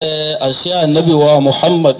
àṣẹ ànábì wa muhammad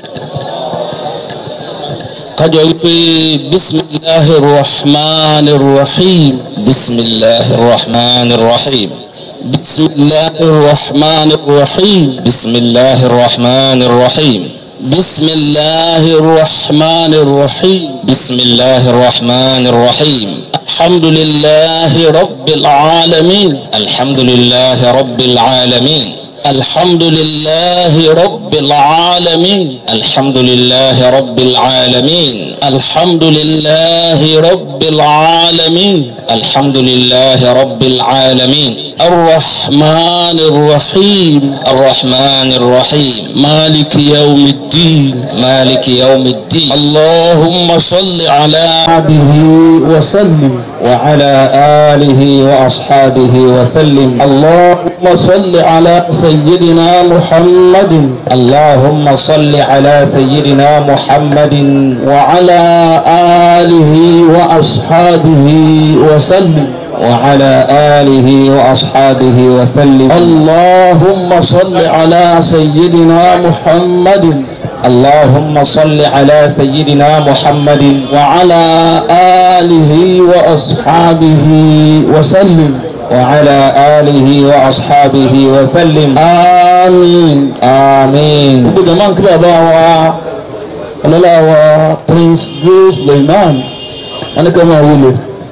kájọ wípé bisimilahi rahman rahim bisimilahi rahman rahim bisimilahi rahman rahim bisimilahi rahman rahim bisimilahi rahman rahim bisimilahi rahman rahim alhamdulilahi rabbil alamin alhamdulilahi rabbil alamin alhamdulilahi rabbil alamin alhamdulilahi rabbil alamin alhamdulilahi rabbil alamin alhamdulilahi rabbil alamin الرحمن الرحيم الرحمن الرحيم مالك يوم الدين مالك يوم الدين اللهم صل على عبده وسلم وعلى آله وأصحابه وسلم اللهم صل على سيدنا محمد اللهم صل على سيدنا محمد وعلى آله وأصحابه وسلم وعلى آله وأصحابه وسلم اللهم صل على سيدنا محمد اللهم صل على سيدنا محمد وعلى آله وأصحابه وسلم وعلى آله وأصحابه وسلم آمين آمين gbogbo jama nkiri àbá wa ọlọ́lá wa prince joe suleiman wọn ni ká máa wúlò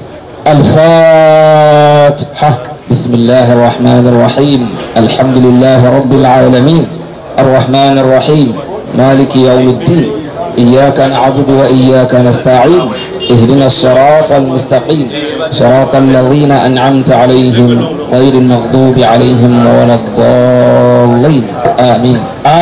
alfatiha بسم الله الرحمن الرحيم الحمد لله رب العالمين الرحمن الرحيم مالك يوم الدين إياك نعبد وإياك نستعين اهدنا الصراط المستقيم صراط الذين أنعمت عليهم غير المغضوب عليهم ولا الضالين آمين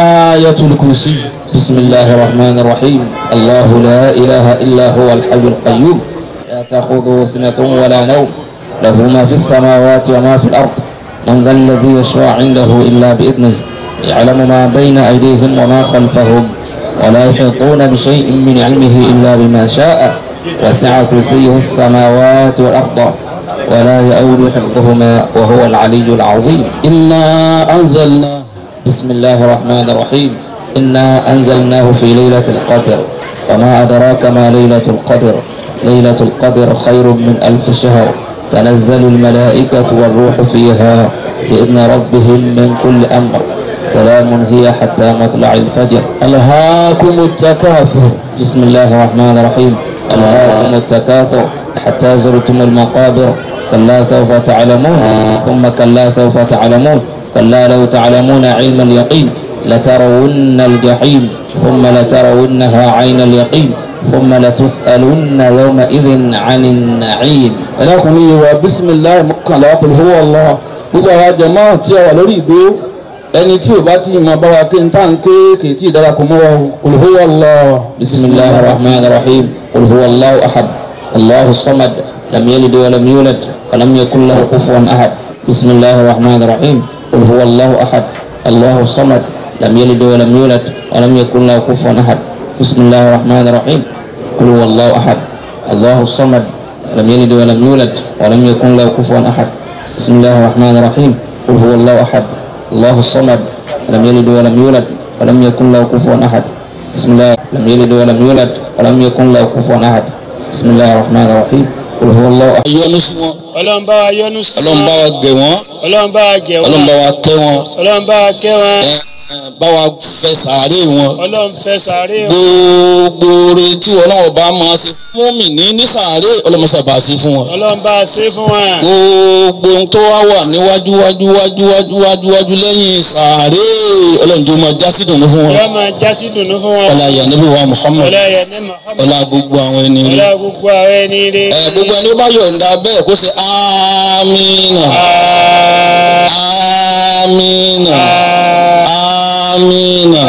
آية الكرسي بسم الله الرحمن الرحيم الله لا إله إلا هو الحي القيوم لا تأخذه سنة ولا نوم له ما في السماوات وما في الأرض من ذا الذي يشفع عنده إلا بإذنه يعلم ما بين أيديهم وما خلفهم ولا يحيطون بشيء من علمه إلا بما شاء وسع كرسيه السماوات والأرض ولا يؤول حفظهما وهو العلي العظيم إنا أنزلنا بسم الله الرحمن الرحيم إنا أنزلناه في ليلة القدر وما أدراك ما ليلة القدر ليلة القدر خير من ألف شهر تنزل الملائكة والروح فيها بإذن ربهم من كل أمر سلام هي حتى مطلع الفجر ألهاكم التكاثر بسم الله الرحمن الرحيم ألهاكم التكاثر حتى زرتم المقابر كلا سوف تعلمون ثم كلا سوف تعلمون كلا لو تعلمون علم اليقين لترون الجحيم ثم لترونها عين اليقين ثم لتسألن يومئذ عن النعيم ẹlẹ́kùnrin yìí wá bísímìláì mọ́kànlá pẹ̀lú owó ọlọ́ gbogbo àwọn jẹ̀mọ́ tí a wà lórí ìgbó ẹni tí ò bá tí ì mọ bá wa kí n tá n ké kì í tí ì darapọ̀ mọ́ wa pẹ̀lú owó ọlọ́. بسم الله الرحمن الرحيم قل هو الله أحد الله الصمد لم يلد ولم يولد ولم يكن له كفوا أحد بسم الله الرحمن الرحيم قل هو الله أحد الله الصمد لم يلد ولم يولد ولم يكن له كفوا أحد بسم الله الرحمن الرحيم قل هو الله أحد الله الصمد لم يلد ولم يولد ولم يكن له كفوا أحد بسم الله الرحمن الرحيم قل هو الله أحد الله الصمد لم يلد ولم يولد ولم يكن له كفوا أحد بسم الله لم يلد ولم يولد ولم يكن له كفوا أحد بسم الله الرحمن الرحيم قل هو الله أحد yọ́nú sí wọn ọlọ́run bá wa yọ́nú sí ọlọ́run bá wa gẹ̀ wọ́n ọlọ́run bá wa gẹ̀ ọlọ́run wọ́n bá wa kẹ́ wọn ọlọ́run bá wa kẹ́ wọn ẹ, ẹ, bá wa fẹ́ sàárè wọn ọlọ́run fẹ́ sàárè wọn gbogbo oore tí ọlọ́run bá máa ṣe fún mi ní ní sàárè ọlọ́mọṣàbà sí fún wọn. ọlọ́run bá a ṣe fún wọn gbogbo ohun tó wá wà níwájú wájú wájú wájú wájú wájú lẹ́yìn sàárè ọlọ́njọ́ máa já sí dùnú fún wọn. yọ máa já sí dùnú fún wọn ọlá ìyá níbi wa Muhammad ọlá ẹ̀yẹ ní Muhammad ọlá gbogbo àwọn ẹni rí. ọlá gbogbo àwọn ẹni rẹ ẹ gbogbo ẹni ó bá yọ̀ǹda bẹ́ẹ̀ kó ṣe amínà amínà amínà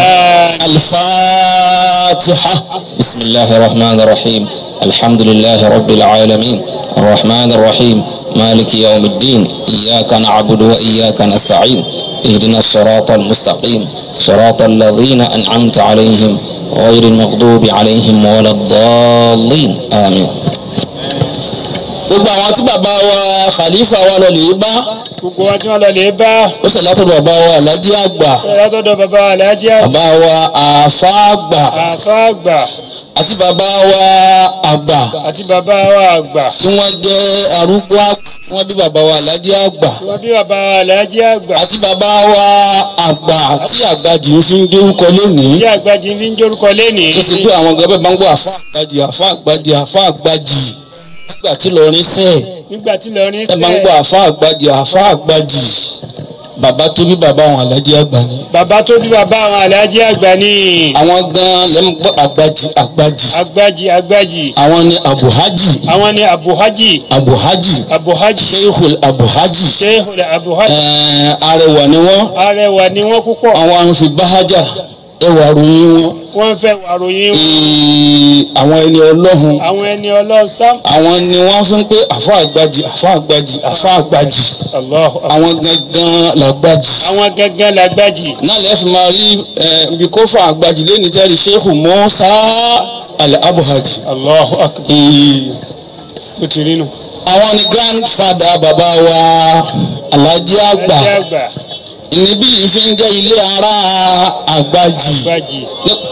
alifatiha. بسم الله الرحمن الرحيم الحمد لله رب العالمين الرحمن الرحيم مالك يوم الدين إياك نعبد وإياك نستعين اهدنا الصراط المستقيم صراط الذين أنعمت عليهم غير المغضوب عليهم ولا الضالين آمين gbogbo àwọn tí bàbá wa khalifa wa lọ lè bá gbogbo wa tí wọ́n lọ lè bá ó sì látọ̀dọ̀ bàbá wa alájí àgbà látọ̀dọ̀ bàbá wa aláàjì bàbá wa àáfà àgbà àfa àgbà àti bàbá wa àgbà àti bàbá wa àgbà tí wọ́n jẹ́ arúgbó àgbà tí wọ́n bí bàbá wa alájí àgbà wọ́n bí bàbá wa aláàjì àgbà àti bàbá wa àgbà tí àgbàjì ń fi ń dórúkọ lónìí tí àgbàjì fi ń jórúkọ lénìí tó sì pé àwọn gẹ́gẹ́ bá ń gbọ́ àfa àgbàjì àfa àgbàjì àfa àgbàjì nígbà tí lọrin sẹ́ẹ̀ nígbà tí lọrin ẹ máa ń gbọ́ àfa àgbàjì àfa àgbàjì bàbá tó bí bàbá àwọn alájí àgbà ni bàbá tó bí bàbá àwọn aláàjì àgbà ní àwọn gan lẹ́nu gbọ́ àgbàjì àgbàjì àgbàjì àgbàjì àwọn ni abuhaji àwọn ni abuhaji abuhaji abuhaji sheikhul abuhaji shehul abuhaji ẹ̀ẹ́n arẹwà ni wọ́n arẹwà ni wọ́n púpọ̀ àwọn àǹfi báhájà ẹwà ròyìn wọn wọ́n fẹ́ wàròyìn Ee, àwọn ẹni ọlọ́hun àwọn ẹni ọlọ́sàm àwọn ni wọ́n fi ń pé àfa àgbàjì àfa àgbàjì àfa àgbàjì Allahu Akbar. àwọn gangan làgbàjì àwọn gángan làgbàjì náà lẹ́ẹ̀ fi máa rí ẹ̀ ibi kó fa àgbàjì lẹ́ni tẹ́rì sheikhu Musa al-Abuhaji. Allahu Akbar. Ee, ó ti rí nu. àwọn ni grandfather bàbá wa Alhaji àgbà aláàjì àgbà níbí yìí fi ń jẹ́ ilé ara àgbàjì. àgbàjì.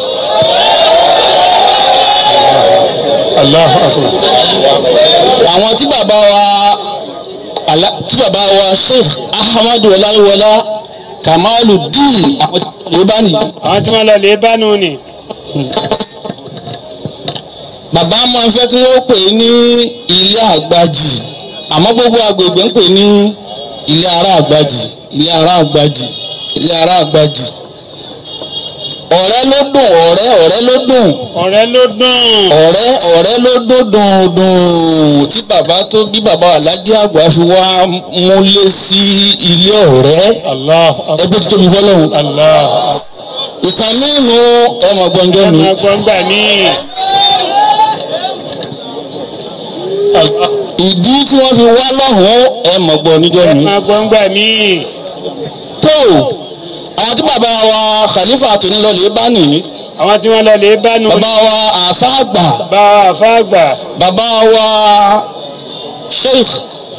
Allahu Akbar. àwọn tí bàbá wa Ala- tí bàbá wa Sheikh Ahmadu Ọláyíwọlá Kamaluddin àwọn tí wọ́n bá nìyí. àwọn tí wọ́n lọ lè bá nù ni. bàbá máa ń fẹ́ kí wọ́n pè é ní ilé àgbàjì àmọ́ gbogbo agbègbè ń pè ní ilé ará àgbàjì ilé ará àgbàjì ilé ará àgbàjì ọ̀rẹ́ ló dùn ọ̀rẹ́ ọ̀rẹ́ ló dùn ọ̀rẹ́ ló dùn. ọ̀rẹ́ ọ̀rẹ́ ló dùn dùn dùn tí bàbá tó bí bàbá Alhaji àgbà fi wá múlé sí ilé ọ̀rẹ́ Allahu Akbar. ẹgbẹ́ tó tóbi fọlọ́hún Allahu Akbar. ìtàn mímu ẹ̀ mọ̀ gbọ́njọ́ ẹ mi máa gbọ́ ńgbà míì. Allah. ìdí tí wọ́n fi wá lọ́hùn ẹ̀ mọ̀ gbọ́ níjọ́ ẹ mi. máa gbọ́ ńgbà míì. tó àwọn tí bàbá wa khalifa àtúnilọ́lẹ̀ bá nìyí àwọn tí wọ́n lọ lè bá nù ni. bàbá wa àfa àgbà bá àfa àgbà. bàbá wa sheikh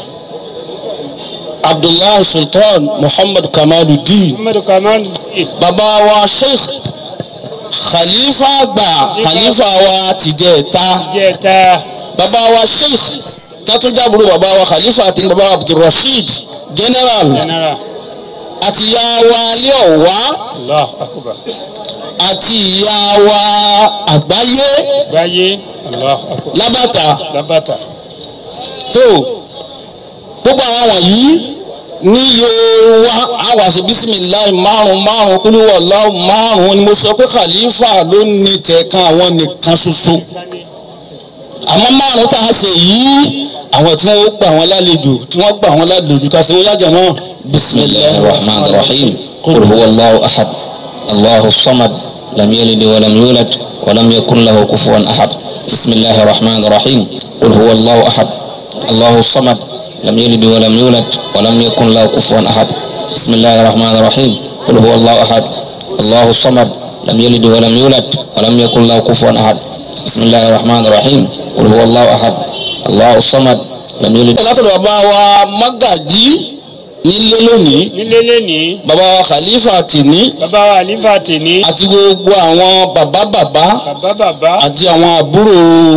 abdullahi sultan muhammad kamaluddin Muhammadu Kamal. bàbá wa sheikh khalifa àgbà khalifa wa tìjẹta jẹta. bàbá wa sheikh tátúnjábúrò bàbá wa khalifa àti bàbá wa abdulrasheed general general. àti ìyá wa alẹ́ ọ̀wá Allahu Akbar. àti ìyá wa àgbáyé gbáyé. Allahu Akbar. lábàtà lábàtà. tó gbogbo àwọn wọ̀nyí níye wa àwọn àṣẹ bísímìláì márùn márùn kúlúwọ̀ láwù márùn ni mo sọ pé khalifa ló ní tẹ̀kan àwọn nìkan ṣoṣo àmọ́ márùn tá a ṣe yìí àwọn tí wọ́n gbà wọ́n lálejò tí wọ́n gbà wọ́n lálejò ká ṣe wọ́n yájà náà بسم الله الرحمن الرحيم قل هو الله أحد الله الصمد لم يلد ولم يولد ولم يكن له كفوا أحد بسم الله الرحمن الرحيم قل هو الله أحد الله الصمد لم يلد ولم يولد ولم يكن له كفوا أحد بسم الله الرحمن الرحيم قل هو الله أحد الله الصمد لم يلد ولم يولد ولم يكن له كفوا أحد بسم الله الرحمن الرحيم قل هو الله أحد الله الصمد لم يلد látọ̀dọ̀ bàbá wa magají nílé lónìí nílé lẹ́nìí. bàbá wa khalifa tìní bàbá wa àlífà tèní. àti gbogbo àwọn bàbá bàbá bàbá bàbá. àti àwọn àbúrò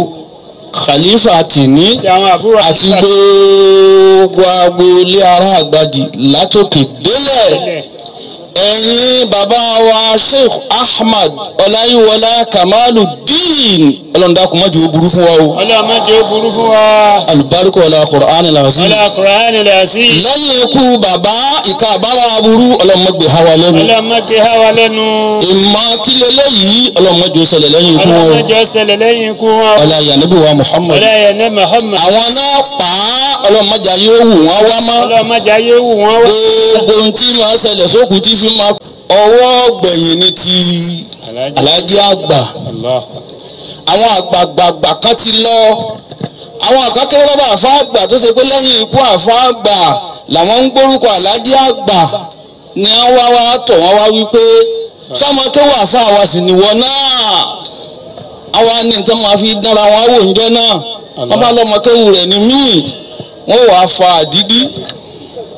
khalifa tìní àti àwọn àbúrò àti àlífà gbogbo agboolé ará àgbàjì látòkè délẹ̀ tẹ́lẹ̀. ẹ̀yin bàbá wa sheikh ahmad ọláyíwọlá kamaluddin ọlọ́ndàkùn mọ́jú ó burú fún wa o ọlọ́mọdé ó burú fún wa. alùbáríkọ ọlá qur'an làásì ọlá kùránì lẹ̀ sí. lẹ́yìn ikú bàbá ìka àbára aburú ọlọ́mọgbè hawa lẹ́nu ọlọ́mọdé há wa lẹ́nu. ìmọ̀ kílẹ̀ lẹ́yìí ọlọ́mọdé ó ṣẹlẹ̀ lẹ́yìn ikú wọn o ọlọ́mọdé ó ṣẹlẹ̀ lẹ́yìn ikú wọn. ọlá yanabi wa muhammad ọlá yẹn ní Muhammad. àwọn náà pa á ọlọ́mọdé ayé wù wọ́n wá mọ́ ọlọ́mọdé ayé wù wọ́n wá. gbogbo ohun tí máa ṣẹlẹ̀ sókùn tí fi máa ọwọ́ gbẹ̀yìn ní ti alájí àgbà Allah. àwọn àgbààgbà kan ti lọ àwọn àkàkẹ́wọ́ lọ́ba àfa àgbà tó ṣe pé lẹ́yìn ikú àfa àgbà làwọn ń gbórúkọ alájí àgbà ni wọ́n wá wá tọ̀ wọ́n wá wípé sọ́mọ kéwọ́ àfa àwa sì nìwọ náà àwa ní nǹkan máa fi dánra wọn wò ńjọ́ náà wọ́n bá lọ́mọ kéwù rẹ̀ ní míì wọ́n wàá fa àdídí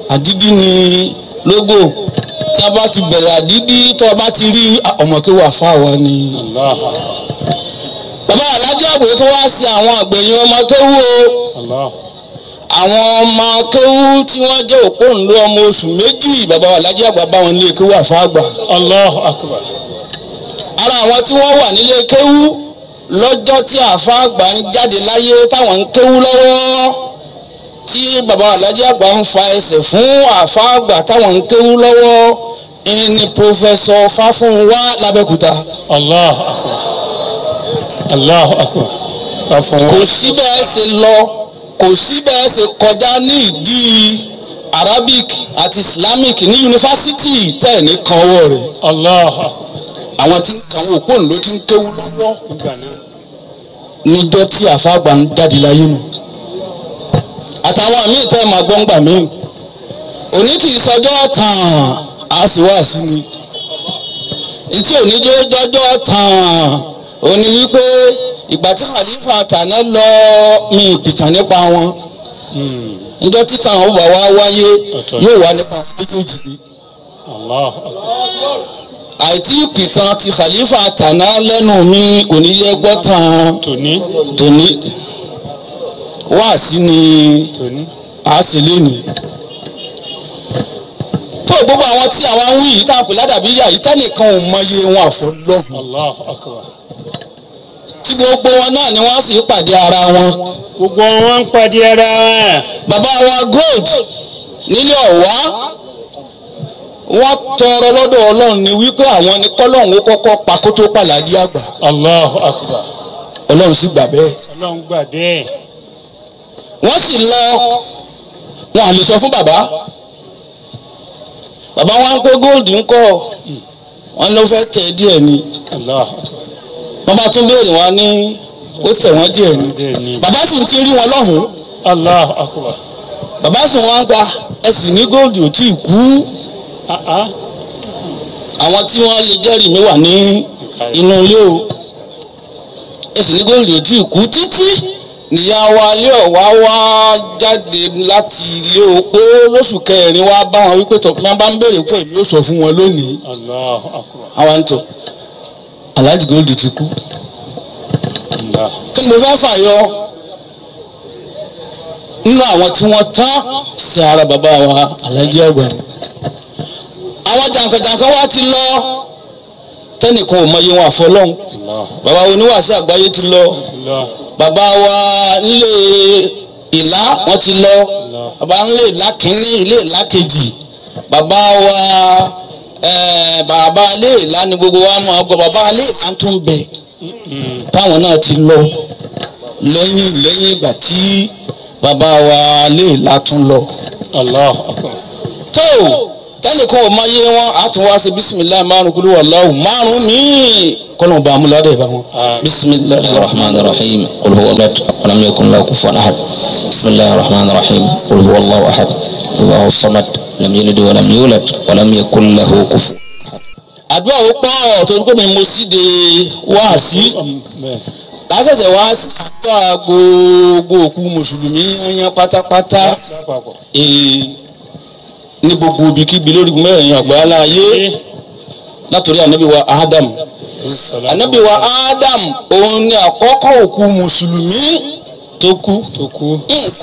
àdídí ni lógò tí a bá ti bẹ̀rẹ̀ àdídí tó a bá ti rí ọmọkéwà fáwa ni. Allah. bàbá alájà àbò tó wá sí àwọn àgbẹ̀yìn ọmọ kéwú o Allah. àwọn ọmọ kéwú tí wọ́n jẹ́ òpó ńlọ ọmọ oṣù méjì bàbá alájà àgbà bá wọn lé kéwú àfáàgbà. Allahu akbar. ara àwọn tí wọ́n wà nílé kéwú lọ́jọ́ tí àfáàgbà ń jáde láyé táwọn ń kéwú lọ́wọ́ tí bàbá alájà àgbà ń fa ẹsẹ̀ fún àfáàgbà táwọn ń kéwú lọ́wọ́ ìní pòfẹsọ fáfúnwá lábẹ́kúta. Allahu akbar. Allahu akbar. Afun. kò sí bẹ́ẹ̀ ṣe lọ kò sí bẹ́ẹ̀ ṣe kọjá ní ìdí arabic àti islamic ní yunifásitì tẹ̀ ní kan ọwọ́ rẹ̀ Allahu akbar. àwọn tí ń kàwé òpó ló ti ń kéwú lọ́wọ́ Nígbà náà. níjọ́ tí àfáàgbà ń jáde láyé nù àtàwọn míì tẹ́ ẹ máa gbọ́ ńgbà míì òní kì í sọjọ́ tàn á sì wá sí ni ìtí òní jẹ́ jọjọ́ tàn òní wípé ìgbà tí khalifa tàná lọ mi ìpìtàn nípa wọn Hmm. níjọ́ títàn ó bá wá wáyé Ọ̀tọ̀. yóò wá nípa méjèèjì ni Allahu akbar. àìtí ìpìtàn ti khalifa tàná lẹ́nu mi òní yẹ gbọ́ tàn Tòní. tòní wáàsí ni Tòní. a sì lé ní. tó gbogbo àwọn tí àwọn ń wí yìí tá a pè ládàbí yà yìí tẹ́nìkan ò mọyé wọn àfọlọ́hùn Allahu akbar. tí gbogbo wọn náà ni wọ́n sì pàdé ara wọn. Gbogbo wọn ń pàdé ara wọn. bàbá wa gold nílé ọ̀wá wọ́n tọrọ lọ́dọ̀ ọlọ́run ni wípé àwọn ni kọ́lọ́hún ó kọ́kọ́ pa kó tó pàlàdé àgbà Allahu akbar. ọlọ́run sì gbà bẹ́ẹ̀. Ọlọ́run gbà bẹ́ẹ̀. wọ́n sì lọ wọn à lè sọ fún bàbá bàbá wọn pé gold ń kọ́ wọn ló fẹ́ tẹ̀ díẹ̀ ni Allahu akbar. wọ́n bá tún béèrè wọn ní ó tẹ̀ wọ́n díẹ̀ ni Bẹ́ẹ̀ ni. bàbá sì ti rí wọn lọ́hùn-ún Allahu akbar. bàbá sì wọn gba ẹ sì ní gold ò tí ì kú Ah ah. àwọn tí wọ́n lè jẹ́rìí mi wà ní inú ilé o ẹ sì ní gold ò tí ì kú títí níyà wa ilé ọ̀wá wá jáde láti ilé o pé lóṣù kẹrin wá bá wọn wípé tọ́ pé bá ń béèrè pé èmi ó sọ fún wọn lónìí Allahu akbar. àwọn àǹtọ̀ Alhaji Gold ti kú Allah. kí ni mo fẹ́ fàyọ nínú àwọn tí wọ́n tán sí ara bàbá wa Alhaji àgbà ni àwọn jàǹkànjàǹkàn wa ti lọ tẹnìkan ò mọyì wọn àfọlọ́hún Allah. bàbá oníwàásí àgbáyé ti lọ Allah. bàbá wa nílé ìlà wọn ti lọ bàbá nílé ìlà kínní ilé ìlà kejì bàbá wa eh, bàbá ilé ìlà ni gbogbo wa mọ̀ ọ́ bàbá ilé ìlà tún bẹ̀ Hmm. táwọn náà ti lọ lẹ́yìn lẹ́yìn ìgbà tí bàbá wa ilé ìlà tún lọ. Allahu akbar. tó tẹnìkan ò máa yé wọn á tún wá sí bisimilayi márùn kúlú wàláhù márùn míì kọ́nà bá amúládé bá wọn. Àmín. bisimilayi الرحمن الرحيم قل هو الله ولم يكن له كفوا احد بسم الله الرحمن الرحيم قل هو الله احد الله الصمد لم يلد ولم يولد ولم يكن له كفوا àdúrà ó pọ̀ torí pé mi mo sì de wáàsí Bẹ́ẹ̀. lásẹ̀sẹ̀ wá sí àdúrà gbogbo òkú mùsùlùmí yányán pátápátá Lápapọ̀. ee, ní gbogbo ibikíbi lórí mẹ́rin àgbáyé ayé látòrí ànábì wa Adam ànábì wa Adam òun ni àkọ́kọ́ òkú mùsùlùmí tó kú Tó kú.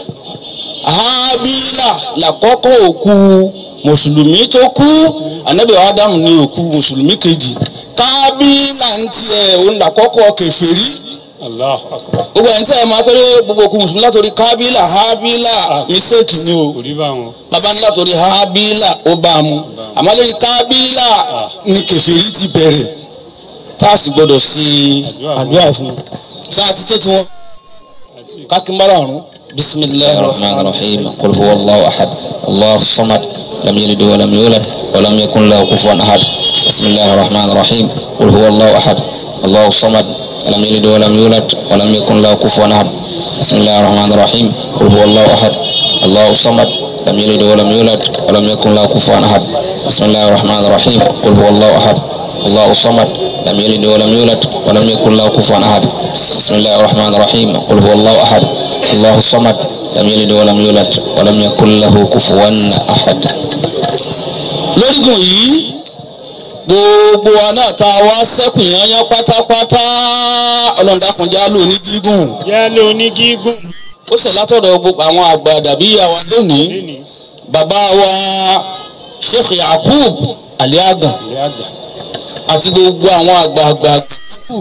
Hábílà làkọ́kọ́ òkú mùsùlùmí tó kú ànábì wa Adam ni òkú mùsùlùmí kejì Kábílà ń tiẹ̀ òun làkọ́kọ́ kèfèrí Allahu akbar. gbogbo ẹni tí ẹ máa pẹ́rẹ́ gbogbo òkú mùsùlùmí látòrí Kábílà Hábílà mistake ni o Kò rí báwọn. bàbá ní látòrí Hábílà ó bá a mú àmọ́ lórí Kábílà ni kèfèrí ti bẹ̀rẹ̀ tá a sì gbọ́dọ̀ sí àdúrà fún un sáà ti tètè wọn Àti kákínbára ọ̀run bisimilayi الرحمن الرحيم قل هو الله احد الله الصمد لم يلد ولم يولد ولم يكن له كفوا احد بسم الله الرحمن الرحيم قل هو الله احد الله الصمد لم يلد ولم يولد ولم يكن له كفوا احد بسم الله الرحمن الرحيم قل هو الله احد الله الصمد لم يلد ولم يولد ولم يكن له كفوا احد بسم الله الرحمن الرحيم قل هو الله احد الله الصمد لم يلد ولم يولد ولم يكن له كفوا احد بسم الله الرحمن الرحيم قل هو الله احد الله الصمد لم يلد ولم يولد ولم يكن له كفوا أحد lórígun yìí gbogbo wa náà tá a wá sẹ́kù yányán pátápátá ọlọ́dàkùnjá lò ní gígùn jẹ́ ló ní gígùn ó sì látọ̀dọ̀ gbogbo àwọn àgbà dàbí àwa lónìí lónìí bàbá wa Sheikh Yakub Aliagan ìyá àgbà àti gbogbo àwọn àgbààgbà kù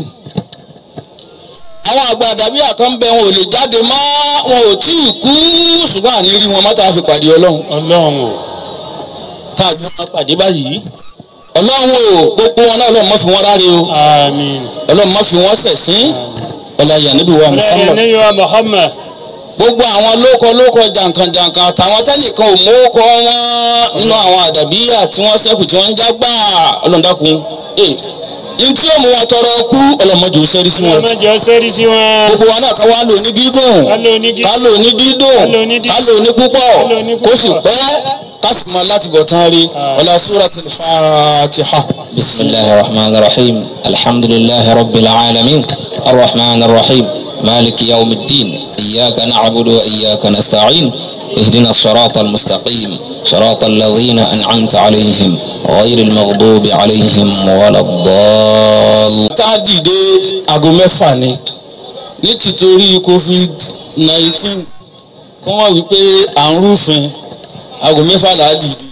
àwọn àgbà dàbí àkànbẹ wọn ò lè jáde mọ́ wọn ò tí ì kú ṣùgbọ́n àní rí wọn mọ́ta fi pàdé ọlọ́run ọlọ́run o tá a gbé wọn pàdé báyìí ọlọ́run o gbogbo wọn náà ọlọ́run má fi wọn ráre o àmín ọlọ́run má fi wọn ṣẹ̀sín ọlọ́yà níbi wa ọlọ́run Muhammad ní yọ Muhammad gbogbo àwọn lóko lóko jàǹkànjàǹkàn àtàwọn tẹ́nìkan ò mọ́kọ wọn nínú àwọn àdàbíyà tí wọ́n ṣẹ́kù tí wọ́n ń jágbá ọlọ́dàkùn ee ní tí ó mú wọn tọrọ kú ọlọ́mọdé ò sẹ́rí sí wọn ọlọ́mọdé ọsẹ́rí sí wọn gbogbo wa náà ká wá lò ní gígùn ká ló ní ká gígùn lò ní dídùn Ká lò ní dídùn. ká lò ní púpọ̀ Ká lò ní kó sì púpọ̀. pẹ́ ká sì máa láti bọ̀ tán rí ọlá suratul Fatiha. بسم الله الرحمن الرحيم الحمد لله رب العالمين الرحمن الرحيم مالك يوم الدين إياك نعبد وإياك نستعين اهدنا الصراط المستقيم صراط الذين أنعمت عليهم غير المغضوب عليهم ولا الضالين tá a dìde aago mẹ́fà ni ní tìtorí covid nineteen kọ́ wọ́n wí pé à ń rúfin aago mẹ́fà là á dìde.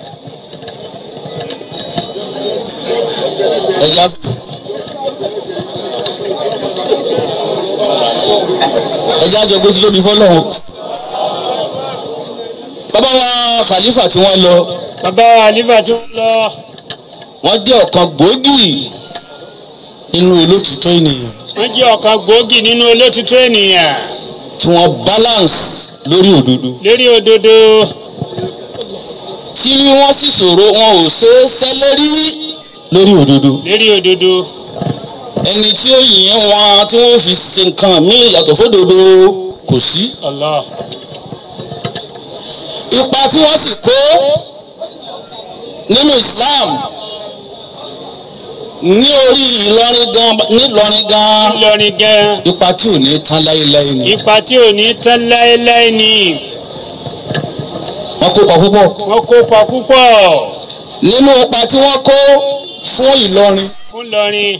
ẹja ẹja jọ gbé títóbi fọlọ́run bàbá wa khalifa tí wọ́n lọ bàbá àlífà tó ń lọ wọ́n jẹ́ ọ̀kan gbòógì nínú olótìtọ́ ènìyàn wọ́n jẹ́ ọ̀kan gbòógì nínú olótìtọ́ ènìyàn tí wọ́n balance lórí òdodo lérí òdodo tí wọ́n sì sọ̀rọ̀ wọn ò ṣe é sẹ́lẹ́rí lórí òdodo lérí òdodo ẹni tí ó yìn wọn tí wọ́n fi ṣe nǹkan míì yàtọ̀ fódodo kò sí Allah ipa tí wọ́n sì kó nínú Islam ní orí Ìlọrin gan nílọrin gan ńlọrin gan ipa tí ò ní tán láéláé ni ipa tí ò ní tán láéláé ni wọ́n kópa púpọ̀ wọ́n kópa púpọ̀ nínú ipa tí wọ́n kó fún Ìlọrin fún Ìlọrin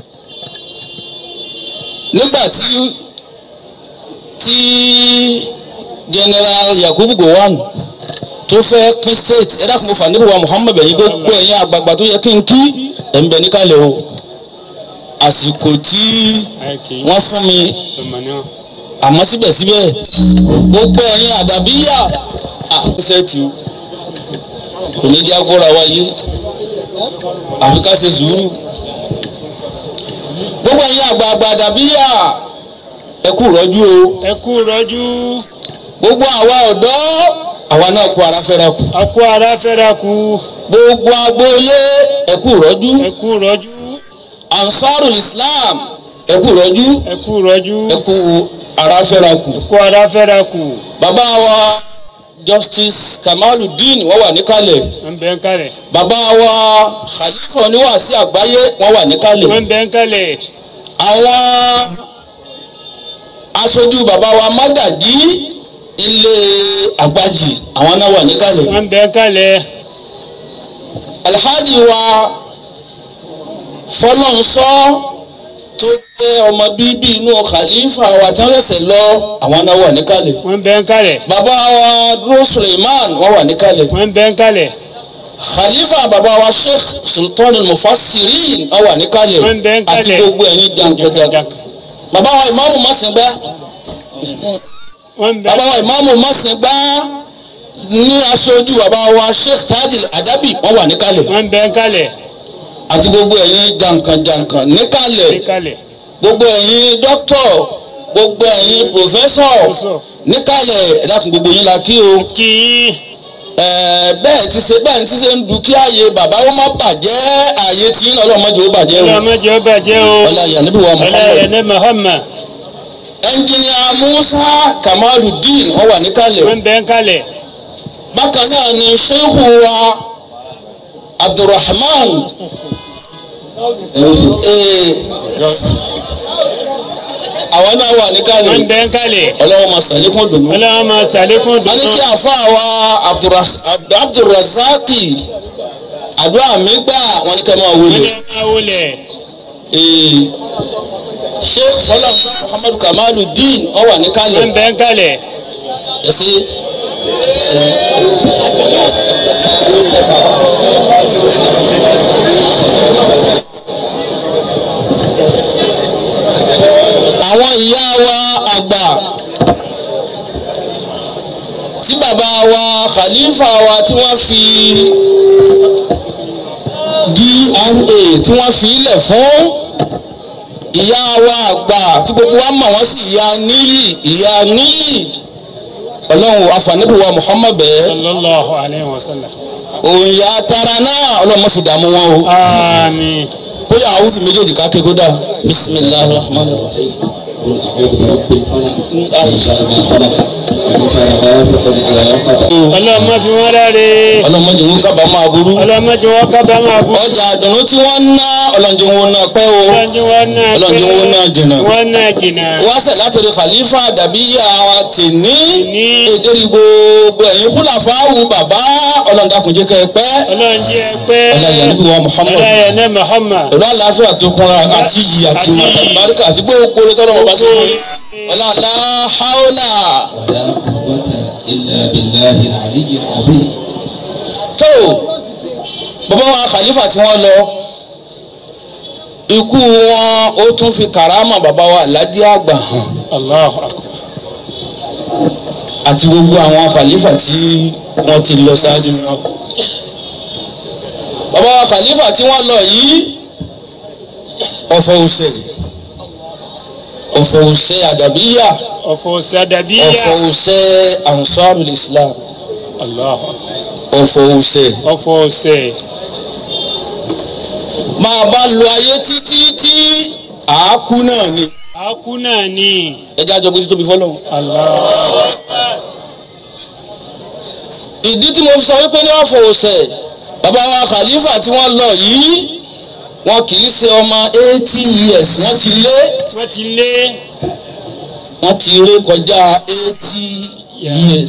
nígbà tí tí general Yakubu Gowon tó fẹ́ pín state ẹ dákun mo fà níbi wa Muhammed ẹ̀yin gbogbo ẹ̀yin àgbààgbà tó yẹ kí n kí ẹ̀ ń bẹ níkàlẹ̀ o àsìkò tí àìkè wọ́n fún mi ọmọ náà àmọ́ síbẹ̀síbẹ̀ gbogbo ẹ̀yin àdàbíyà àṣẹ́tì o kò ní jẹ́ agbóra wáyé àfi ká ṣe sùúrù gbogbo ẹ̀yin àgbààgbà àdàbíyà ẹ kú rọ́jú o ẹ kú rọ́jú gbogbo àwa ọ̀dọ́ àwa náà kú ara fẹ́ra kù a kú ara fẹ́ra kú gbogbo agboolé ẹ kú rọ́jú ẹ kú rọ́jú ansarul islam ẹ kú rọ́jú ẹ kú rọ́jú ẹ kú ara fẹ́ra kù ẹ kú ara fẹ́ra kú bàbá wa justice kamaludeen wọ́n wà níkàlẹ̀ wọ́n bẹ ń kalẹ̀ bàbá wa khalifa oníwàásí àgbáyé wọ́n wà níkàlẹ̀ wọ́n bẹ ń kalẹ̀ àwọn aṣojú bàbá wa mágàjí ilé àgbájì àwọn náà wà níkàlẹ̀ wọ́n bẹ ń kalẹ̀ alhaji wa fọlọ́nsọ́ tó jẹ́ ọmọ bíbí inú khalifa wa tí wọ́n ṣẹ̀ṣẹ̀ lọ àwọn náà wà níkàlẹ̀ wọ́n bẹ ń kalẹ̀ bàbá wa dúró suleiman wọ́n wà níkàlẹ̀ wọ́n bẹ ń kalẹ̀ khalifa bàbá wa sheikh sultan mufassirin wọ́n wà níkàlẹ̀ Wọ́n bẹ ń àti kalẹ̀. gbogbo ẹ̀yin jàǹkàjàǹkà jàǹkàjàǹkà bàbá wa ìmáàmù Màsìngbá wọ́n bẹ bàbá wa ìmáàmù Màsìngbá ní aṣojú bàbá wa sheikh tajil adabi wọ́n wà níkàlẹ̀ wọ́n bẹ ń kalẹ̀ àti gbogbo ẹ̀yin jàǹkàjàǹkà níkàlẹ̀ ní kalẹ̀ gbogbo ẹ̀yin dókítọ̀ gbogbo ẹ̀yin pòfẹ́sọ̀ Pòfẹ́sọ̀. níkàlẹ̀ ẹ dákun gbogbo yín la kí o kí yín Ẹ̀ẹ́, bẹ́ẹ̀ ti ṣe bẹ́ẹ̀ ti ṣe ń du kí ààyè bàbá ó má bàjẹ́ ààyè tí yín ọlọ́mọdé ó bàjẹ́ o ọlọ́mọdé ó bàjẹ́ o ọlá ìyànníbi wa ọlọ́yẹ̀ Muhammad ní Muhammad ẹnjìnìà Musa Kamaludeen wọ́n wà níkàlẹ̀ wọ́n bẹ ń kalẹ̀ bákan náà ni sheikhu wa Abdulrahman ee, àwọn náà wà níkàlẹ̀ wọ́n bẹ́ ń kalẹ̀ ọlọ́wọ́ máa sàlékún dùnú. ọlọ́wọ́ máa ṣàlékún wọ́n ní dùnú kí àfa wa Abdurras- Abd- Abdulrasaki àdúrà mi gbà wọ́n ní kẹ́ máa wọ́n wọlé. ní máa wọlé Ee, Sheikh Salam Muhammadu Kamaluddin wọ́n wà níkàlẹ̀. wọ́n bẹ́ ń kalẹ̀ ẹsẹ àwọn ìyá wa àgbà tí bàbá wa khalifa wa tí wọ́n fi DNA tí wọ́n fi ilẹ̀ fún ìyá wa àgbà tí gbogbo wa mọ̀ wọ́n sí ìyá níyì ìyá níyì ọlọ́run afanibu wa muhammad bẹ́ẹ̀ sallallahu alayhi wa sallam òun ya tara náà ọlọ́run má fi dààmú wọn o àmín bóyá àwùjọ méjèèjì ká ké kódà bisimilahi rahman rahim. ọlọ́wọ́ máa fi wọ́n ráre ọlọ́mọdé wọn kábàámọ̀ aburú ọlọ́wọ́ máa jẹ́ wọ́n kábàámọ̀ àbú ọjà àdùnnú tí wọ́n ń ná ọlọ́njẹ́ wọn náà pẹ́ o ọlọ́njẹ́ wọn náà ọlọ́njẹ́ wọn náà jìnnà wọ́n náà jìnnà wọ́n sẹ̀ láti rí khalifa dàbíyà wa tèní ní èdèrí gbogbo ẹ̀yin kúlàfáwù bàbá ọlọ́ndàkùnjẹ́ kẹ́ ẹ pẹ́ ọlọ́njẹ́ pẹ́ ọlọ́yà níbi wa muhammad ọlọ́yà náà Muhammad pẹ̀lú àlàáfíà tó kúnra àti iyì àti Àti màtà iyì. báríkà àti gbogbo orí tọ́lọ́ ọba sí fún yín ọlọ́lá haúlà ولا قوة إلا بالله العلي العظيم tó bàbá wa khalifa tí wọ́n lọ ikú wọn ó tún fi kàrámà bàbá wa aládé àgbà hàn Allahu akbar àti gbogbo àwọn khalifa tí wọ́n ti lọ ṣáájú wọn. bàbá wa khalifa tí wọ́n lọ yìí ọ̀fọ̀ òsè ọ̀fọ̀ òsè àdàbíyà ọ̀fọ̀ sàdàbíyà ọ̀fọ̀ òsè ansarul islam Allahu akbar ọ̀fọ̀ òsè ọ̀fọ̀ ọ̀sẹ̀ máa bá lo ayé títí tí àákú náà ni àákú náà ni ẹjẹ àjọ gbé títóbi fọlọ. Allah ìdí tí mo fi sọ wípé ní ọ̀fọ̀ òsè bàbá wa khalifa tí wọ́n lọ yìí wọn kì í ṣe ọmọ eighty years wọ́n ti lé wọ́n ti lé wọ́n ti ré kọjá eighty years.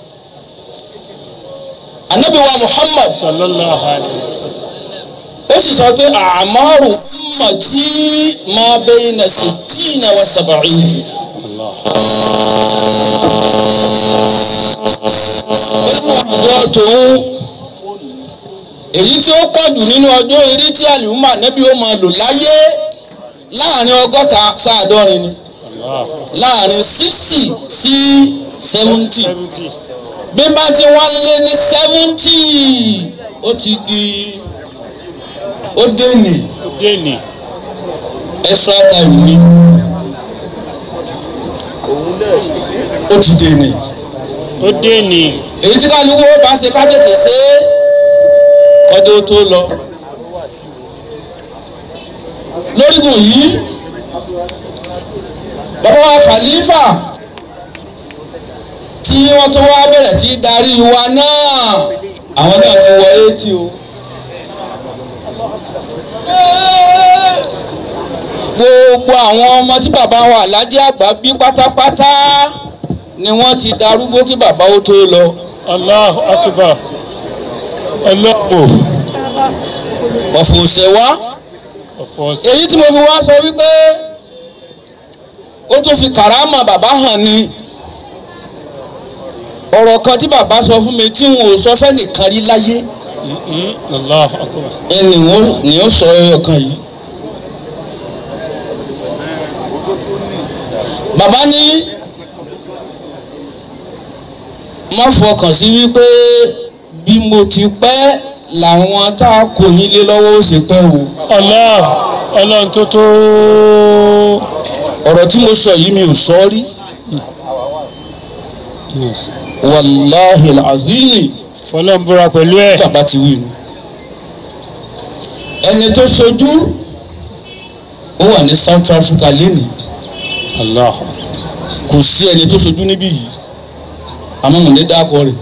anabi wa muhammad sallallahu alayhi wa sallam ó sì sọ pé àmọ́rù ummati ma bayna sittina wa sab'in. Allah nínú ọjọ́ tòun èyí tí ó pọ̀jù nínú ọjọ́ eré tí àlùmọ́ ànábì ó máa lò láyé láàrin ọgọ́ta sáàdọ́rin ni Allah láàrin sixty sí seventy seventy bí bá ti wọ́n lé ní seventy ó ti di ó dé ní ó dé ní extra time ni ó ti dé ní ó dé ní èyí tí kálukú ó bá ṣe ká tètè ṣe é ọdún tó lọ lórígun yìí bàbá wa khalifa tí wọ́n tó wá bẹ̀rẹ̀ sí darí wa náà àwọn náà ti wọ eighty o. gbogbo àwọn ọmọ tí bàbá wa Alhaji àgbà bí pátápátá ni wọ́n ti darúgbó kí bàbá ó tó lọ. Allahu akbar ọlọ́pọ̀ ọ̀fọ̀ òsè wá ọ̀fọ̀ ọ̀sẹ̀ èyí tí mo fi wá sọ wípé ó tún fi kàrámà bàbá hàn ni ọ̀rọ̀ kan tí bàbá sọ fún mi tí n ò sọ fẹ́nìkan rí láyé Mhm. Allahu akbar ẹni wọn ni ó sọ ẹyọ kan yìí. bàbá ní má fọkàn sí wípé bí mo ti pẹ́ làwọn tá a kò yín lé lọ́wọ́ ó ṣe pẹ́ o. Allah ọlọ́run tó tó ọ̀rọ̀ tí mo sọ yìí mi ò sọ rí wàláhì azimi fọlọ́n búra pẹ̀lú ẹ̀ bàbá ti wí nu. ẹni tó ṣojú ó wà ní South Africa lénìí Allah kò sí ẹni tó ṣojú níbí yìí àmọ́ mo ní dákọ rẹ̀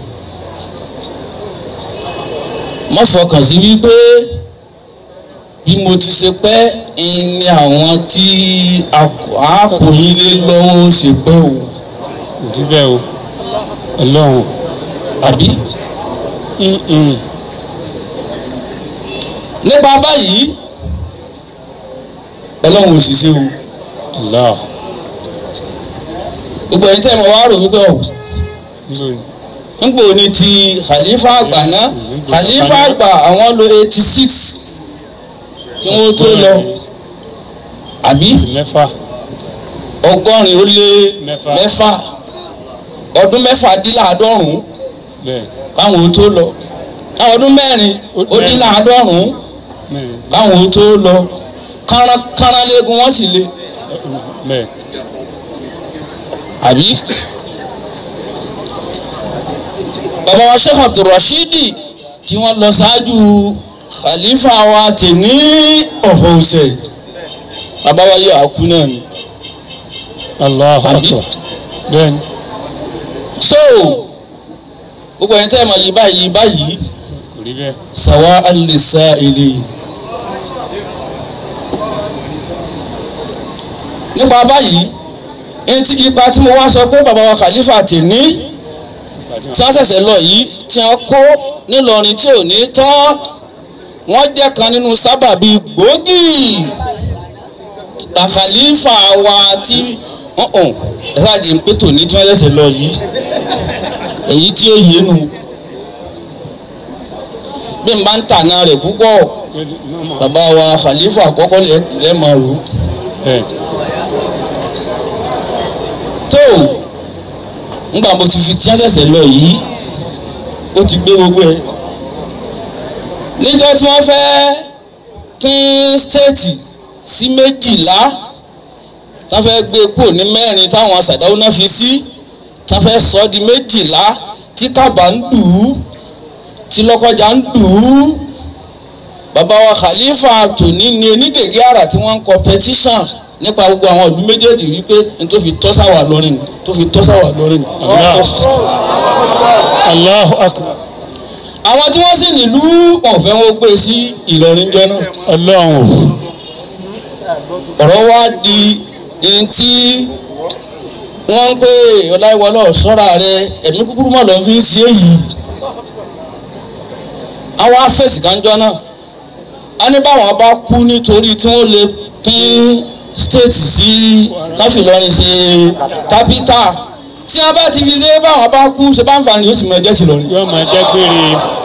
má fọkàn sí wípé bí mo ti ṣe pẹ́ ní àwọn tí a kò yín lé lọ́wọ́ ṣe pẹ́ o kò rí bẹ́ẹ̀ o ọlọ́run àbí. Mm-mm. nípa báyìí ọlọ́run ò sì ṣe o Allah gbogbo ẹ̀yin tẹ́ ẹ̀ mọ̀ wá rò wípé ọ̀ lónìí nígbà òní ti khalifa àgbà náà khalifa àgbà àwọn lo eighty six kí wọ́n tó lọ àbí ti mẹ́fà ọgọ́rin ó lé Mẹ́fà. mẹ́fà ọdún mẹ́fà dín láàádọ́rùn-ún bẹ́ẹ̀ káwọn ó tó lọ káwọn ọdún mẹ́rin ó dín láàádọ́rùn-ún mẹ́rin káwọn ó tó lọ kánrán kánrán léegun wọ́n sì le bẹ́ẹ̀ àbí. bàbá wa sheikh abdulrasheedi tí wọ́n lọ ṣáájú khalifa wa tèmi ọ̀fọ̀ ọ̀sẹ̀ bàbá wa yóò àkú náà ni. Allah Àbí? akbar bẹ́ẹ̀ ni so gbogbo ẹni tẹ́ ẹ̀ mọ̀ yí báyìí yí báyìí kò rí bẹ́ẹ̀ sawa alisa ilé. nípa báyìí ẹni tí ipa tí mo wá sọ pé bàbá wa khalifa tèmi ìpàdé tí wọ́n ṣẹ̀ṣẹ̀ lọ yìí tí wọ́n kó nílọrin tí ò ní tán wọ́n jẹ́ kan nínú sábàbí gbòógì àkàlífà wa tí wọ́n hàn ẹ̀sáàdì ń pé tòní tí wọ́n ṣẹ̀ṣẹ̀ lọ yìí èyí tí ó yé nu bí n bá ń tàná rẹ̀ púpọ̀ bàbá wa khalifa àkọ́kọ́ lẹ́ẹ̀mọ̀ rò bẹ́ẹ̀ tó ngbà mo ti fi tí wọ́n ṣẹ̀ṣẹ̀ lọ yìí ó ti gbé gbogbo ẹ̀ níjọ́ tí wọ́n fẹ́ pín stéètì sí méjìlá tá fẹ́ gbé kúrò ní mẹ́rin táwọn sàdáwó náà fi sí tá fẹ́ sọ ọ́ di méjìlá tí kábà ń dù ú tí lọ́kọjà ń dù ú bàbá wa khalifa tòní ni onígègé àrà tí wọ́n ń kọ petition nípa gbogbo àwọn ìlú méjèèjì wípé n tó fi tọ́sáwà lórí ni tó fi tọ́sáwà lórí ni. Allah. Allahu akbar àwọn tí wọ́n sì nílùú ọ̀fẹ́ wọn gbé sí Ìlọrin jọ náà ọlọ́run ọ̀rọ̀ wá di ní tí wọ́n ń pè ọláìwọlọ́ sọ́ra rẹ ẹ̀mí kúkúrú mọ̀ ló fi ń ṣe èyí àwọn afẹ́sì kanjọ́ náà a ní báwọn bá kú nítorí kí wọ́n lè pín state sí káfíńlọrin ṣe kápítà tí wọ́n bá ti fi ṣe báwọn bá kú ṣe bá ń fa ni yóò sì mọ ẹjẹ́ ti lọrin. yóò máa jẹ́ gbére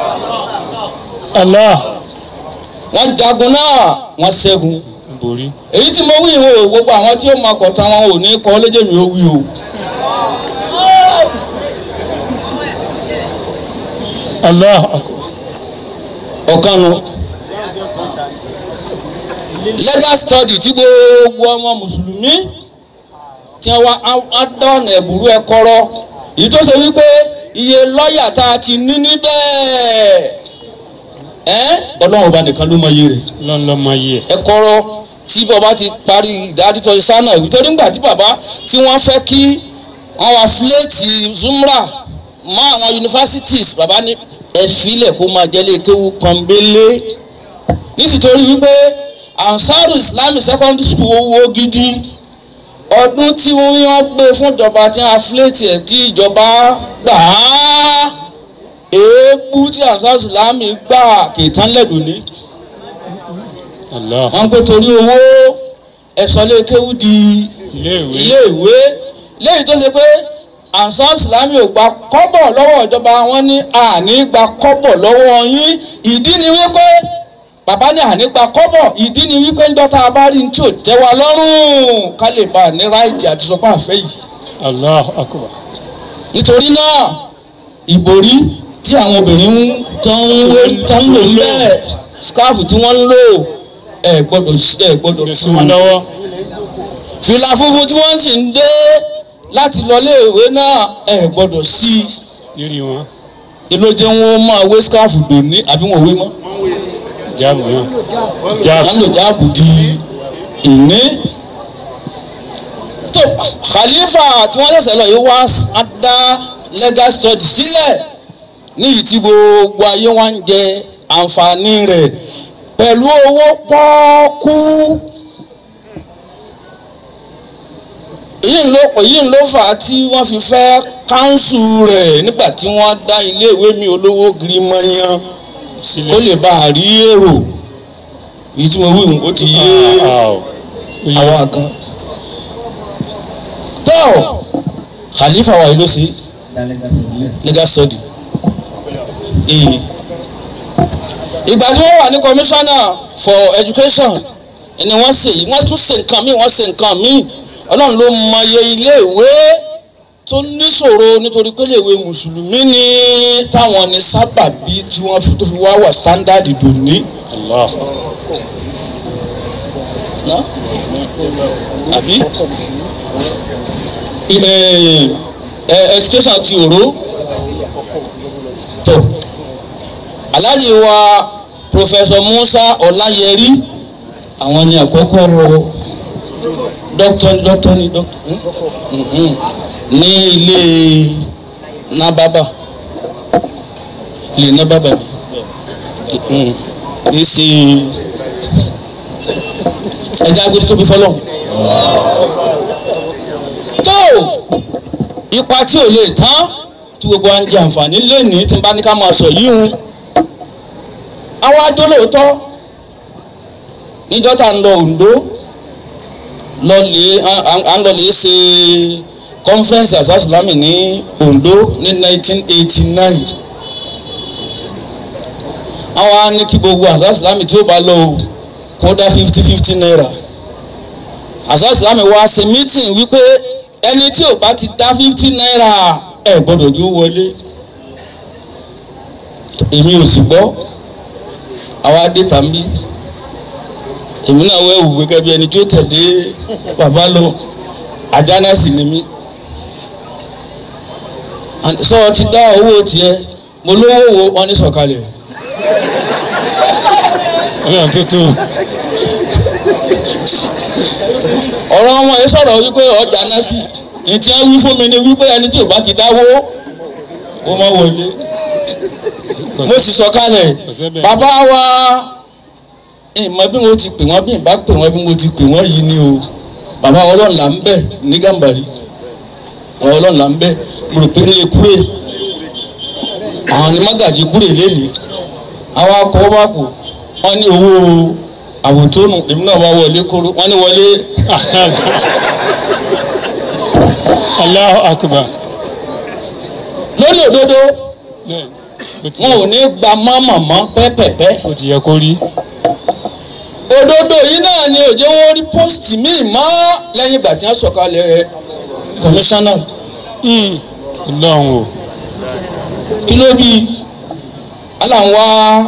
Allah wọ́n jagun náà wọ́n ṣẹ́gun borí èyí tí mo wí ìwé o gbogbo àwọn tí ó máa kọ̀ tán wọn ò ní kọ́ lédè mi ó wí o. Allah akbar ọ̀kanu legal study tí gbogbo ọmọ mùsùlùmí tí wọ́n á dọ̀nà ẹ̀bùrú ẹ kọ́rọ́ èyí tó ṣe wípé iye lọ́ọ̀yà tá a ti ní níbẹ̀ ẹ́ ọlọ́run ọba nìkan ló mọ iye rẹ̀ ọlọ́run ló máa yẹ ẹ kọ́rọ́ tí bàbá ti parí ìdádítọ́ sánà ìwé torí ńgbà tí bàbá tí wọ́n fẹ́ kí wọ́n wá fúlẹ́ẹ̀tì zumra mọ́ àwọn universities bàbá ní ẹ filẹ̀ kó máa jẹ́lé kéwú pọ́nbélé nítorí wípé ansaru islamic secondary school owó gidi ọdún tí wọ́n gbé fún ìjọba tí wọ́n fúlẹ́ẹ̀tì ẹ̀ tí ìjọba gbà á èébú tí ansaru islamic gbà kì í tán lẹ́dùn ní Allah wọ́n pé torí owó ẹ̀sọ́ lé kéwú di iléèwé iléèwé léyìí tó ṣe pé ansar islami ò gba kọ́bọ̀ lọ́wọ́ ìjọba wọn ní àní gba kọ́bọ̀ lọ́wọ́ yín ìdí ni wípé bàbá ní àní gba kọ́bọ̀ ìdí ni wípé ń dọ́ta bá rí ní tí ò tẹ́ wa lọ́rùn ká lè bá a ní ráìtì àti sọpá àfẹ́ yìí Allah akbar nítorí náà ìbòrí tí àwọn obìnrin ń tán ń tán ń lò ń bẹ́ẹ̀ skáàfù tí wọ́n ń lò ẹ̀ gbọ́dọ̀ ẹ̀ gbọ́dọ̀ lè sí wọn lọ́wọ́ fìlà funfun tí wọ́n sì ń dé láti lọ léèwé náà ẹ gbọ́dọ̀ sí i lérí wọn ìlójẹ wọn máa wé skáàfù dòní àbí wọn ò wé mọ́ jáàbù náà wọn jáàbù lò jáàbù di ìní. tó khalifa tí wọ́n ṣẹ̀ṣẹ̀ lọ yìí wá á dá legal study sílẹ̀ níyì tí gbogbo ayé wa ń jẹ àǹfààní rẹ̀ pẹ̀lú owó pọ́ọ́kú èyí ló èyí ló fà á tí wọ́n fi fẹ́ káńsù rẹ̀ nígbà tí wọ́n dá iléèwé mi olówó girimọ́yán sílẹ̀ ó lè bá a rí èrò èyí tí mo wí hùn ó ti yé Ah, o. Ó yé. àwa kan. tó khalifa wa yìí ló ṣe legal study. Ee. ìgbà tí wọ́n wà ní commissioner for education ni wọ́n ṣe yìí wọ́n tún ṣe nǹkan míì wọ́n ṣe nǹkan míì ọlọ́run ló mọye iléèwé tó níṣòro nítorí pé iléèwé mùsùlùmí ni táwọn ní sábàbí tí wọ́n fi tó fi wá wà standard dòní. Allah. ná àbí ẹ ẹ education ti òró tó aláàjì wa professor musa ọláyẹrí àwọn ni àkọ́kọ́ rọ dókítà dókítà ní dókítà ní ilé nábàbà ilé nábàbà ni kì í ṣe ẹja agbede tóbi fọlọ́n. tó ipa tí ò lè tán tí gbogbo wa ń jẹ àǹfààní lẹ́nìí tí n bá ní ká máa sọ yìí hun. àwa adólóòótọ́ níjọ́ tá à ń lọ Oǹdó lọ́ọ̀lẹ́ à ń lọ́ọ̀lẹ́ ṣe conference asasulami ní Oǹdó ní 1989 àwọn á ní kí gbogbo asasulami tí ó bá lọ o kó dá fifty fifty naira àsásìlámì wa ṣe meeting wípé ẹni tí ò bá ti dá fifty naira ẹ gbọ́dọ̀ yóò wọlé èmi ò sì gbọ́ àwa dé tàbí èmi náà wẹ́ wù gẹ́gẹ́ bí ẹni tí ó tẹ̀lé bàbá lọ àjánà sì ni mí sọ ti dá owó tiẹ̀ mo lówó wo wọn ní sọ̀kalẹ̀ Ọlọ́run tó tó. ọ̀rọ̀ wọn yìí sọ̀rọ̀ wípé ọjà náà sì ìtì ẹ̀ wí fún mi ni wípé ẹni tí ò bá ti dáwó ó má wọlé Kò mo sì sọ kalẹ̀ kò sẹ́bẹ̀. bàbá wa ìmọ̀ bí mo ti pè wọ́n bí n bá pè wọ́n bí mo ti pè wọ́n yìí ni o bàbá ọlọ́run là ń bẹ̀ ní gàmbàrí àwọn ọlọ́run là ń bẹ̀ mo rò pé nílé kúrè àwọn ni mágàjì kúrè lélẹ̀ àwọn akọ̀ bá kù wọ́n ní owó àwòtónù èmi náà wá wọlé kóró wọ́n ní wọlé Allahu akbar. lórí òdodo Bẹ́ẹ̀ bó ti wọn ò yẹ- ní gba mọ́mọ́mọ́ pẹ́pẹ́pẹ́ bó ti yẹ kó rí. òdodo yìí náà ni òjò wọn rí pósìtì míì mọ́ lẹ́yìn ìgbà tí wọ́n sọ̀kalẹ̀ kọmíṣánná Ọlọ́run o. kí ló bí aláǹwá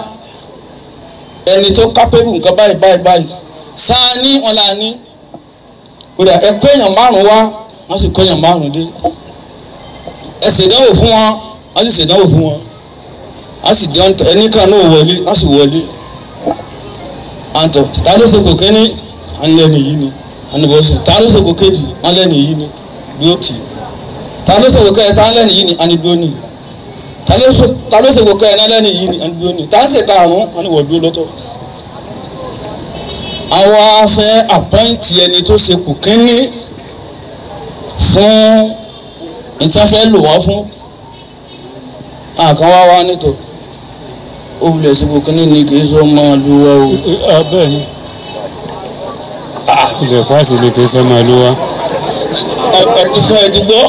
ẹni tó kápẹ́bù nǹkan báyìí báyìí báyìí sáà ní wọn là ní kódà ẹ kó èèyàn márùn wá wọ́n sì kó èèyàn márùn dé ẹ ṣèdánwò fún wọn wọ́n sì ṣèdánwò fún wọn wọ́n sì dán ẹni kan náà wọlé wọ́n sì wọlé àǹtọ̀ ta ló ṣe kò kéní wọ́n lẹ́nu yìí ni wọ́n ní bó ṣe ta ló ṣe kò kéjì wọ́n lẹ́nu yìí ni bí ó tì í ta ló ṣe kò kẹ́ ẹ ta lẹ́nu yìí ni wọ́n ní bí ó nì í ta ló ṣe ta ló ṣe kò kẹ́ ẹ náà lẹ́nu yìí ni wọ́n ní bí ó nì í ta ń ṣe karùn-ún wọ́n ní wọ́n dúró lọ́tọ̀ àwa fẹ́ àpọ́ǹtì ẹni tó ṣe kò kéní fún ìtafẹ́ lò wọ́n fún àkàn wá wá nítò ó wulẹ̀ sí kò kéní ni kì í sọ máa lu wa o. Ah, Bẹ́ẹ̀ ni. Ilẹ̀ pàṣẹ lè tó sọ́mọ ló wá. ẹ ti fẹ́ ẹ ti gbọ́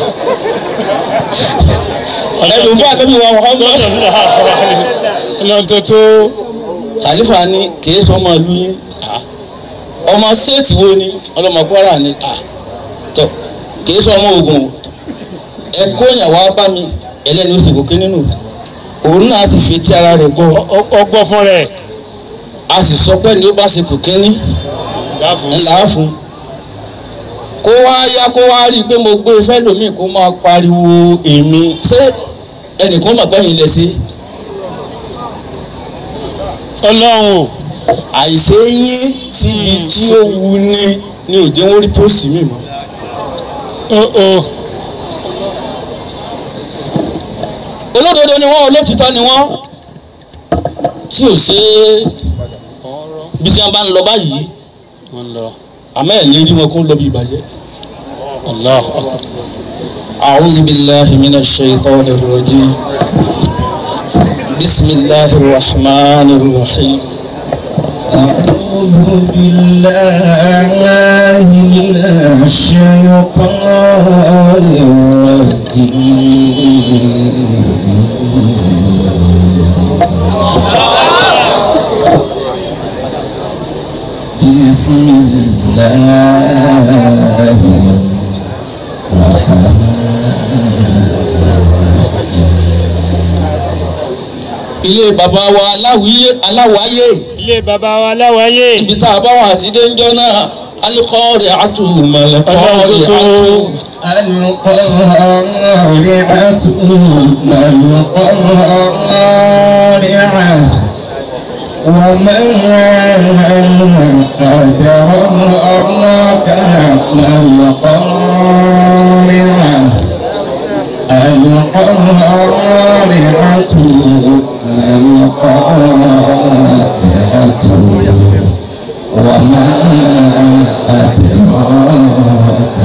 ẹ ló ń bá àtẹ́bí wa wọ́n gbọ́. Ọlọ́run tó tó. Khalifa ni kì í sọ ọmọ ìlú yín ọmọ séètì wo ni ọlọmọ Kwara ni tọ kì í sọ ọmọ Ògùn o ẹ kóyàn wá bá mi ẹlẹ́ni ó sì gòkè nínú òun náà sì fi ti ara rẹ̀ gbọ́ Ọgbọ́ fún rẹ̀. a sì sọ pé ní ó bá ṣe kò kínní Dáàfún. ńlá fún kó wá yá kó wá rí i pé mo gbé fẹ́ lómi kó máa pariwo èmi ṣé ẹnìkan mọ̀ pé yín lẹ sí Ọlọ́run o. àìṣe yín síbi tí ó wu ni ni òde wọn rí pósì mi mọ́. Ó ó. olódodo ni wọn olótìtọ́ ni wọn tí ò ṣe é bí tí wọn bá ń lọ báyìí Wọ́n lọ. àmọ́ ẹ̀ lè rí wọn kó ń lọ bí ìbàjẹ́ الله أكبر أعوذ بالله من الشيطان الرجيم بسم الله الرحمن الرحيم أعوذ بالله من الشيطان الرجيم بسم الله ilé bàbá wa aláwíyé aláwáyé ilé baba wa láwáyé ibi tá a bá wà sí déńjọ́ náà alikọ́ọ̀rẹ́ àtúmọ̀lẹ́kọ́ọ̀rẹ́ àtú. القارعة ما القارعة وما أدراك ما القارعة القارعة ما القارعة وما أدراك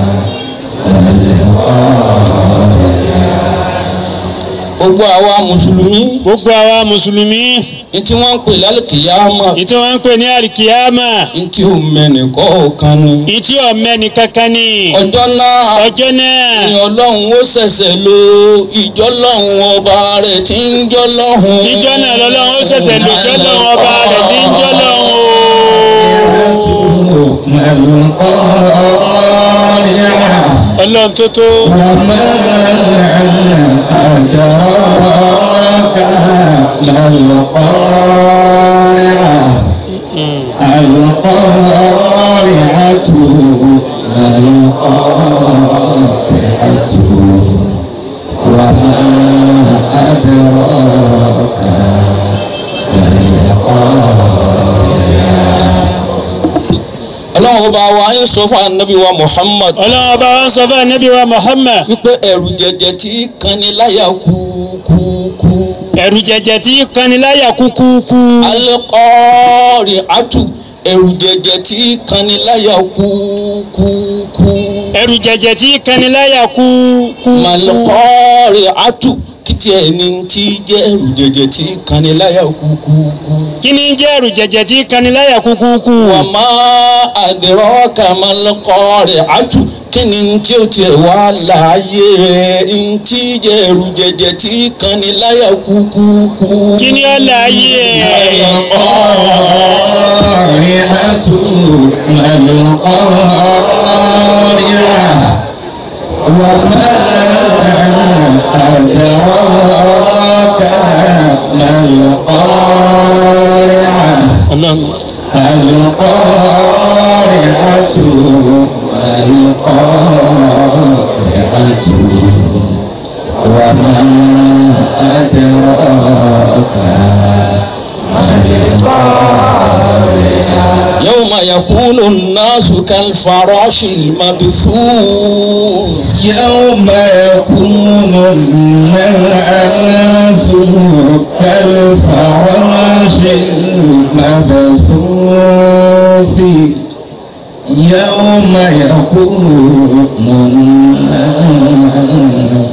gbogbo àwa mùsùlùmí gbogbo àwa mùsùlùmí ní tí wọ́n ń pè lálùkìyámà ìtí wọ́n ń pè ní àríkìyámà ní tí ò mẹ́nì kọ̀ọ̀kan ni. ìtí ọ̀mẹ́ni kankan ní ọjọ́ náà ọjọ́ náà ni ọlọ́run ó ṣẹ̀ṣẹ̀ lo ìjọlọ́run ọba rẹ̀ tí ń jọlọ́run. ìjọ náà lọ́lọ́run ó ṣẹ̀ṣẹ̀ lò jọ́lọ́run ọba rẹ̀ tí ń jọ́lọ́run o. ما القارعة ọlọ́run tó tó وما أدراك ما القارعة القارعة ما القارعة وما أدراك ما القارعة ọlọ́run ọba wa ń sọ fún anabi wa muhammad ọlọ́run ọba wa ń sọ fún anabi wa muhammad wípé ẹ̀rù jẹjẹ tí kanni láyà kúkúkú. ẹ̀rù jẹjẹ tí kaniláyà kúkúkú alikọ́ọ̀rì àtù ẹ̀rù jẹjẹ tí kanni láyà kúkúkú. ẹ̀rù jẹjẹ tí kaniláyà kúkúkú malikọ́ọ̀rì àtù kìtì ẹni tí jẹ́ ẹ̀rù jẹjẹ tí kanni láyà kúkúkú. kí ni jẹ́ ẹ̀rù jẹjẹ tí kaniláyà kúkúkú wàmà àdìrọ́kà malikọ́ọ̀rì àtù kí ni tí ó tiẹ̀ wá láàyè rẹ̀ ntí jẹ́ ẹ̀rù jẹjẹ tí kanni láyà kúkúkú. kí ni ọ̀la ayé ẹ̀ القارعة ما القارعة وما أدراك ما القارعة ọlọ́run القارعة ما القارعة وما أدراك يوم يكون الناس كالفراش المبثوث يوم يكون الناس كالفراش المبثوث يوم يكون الناس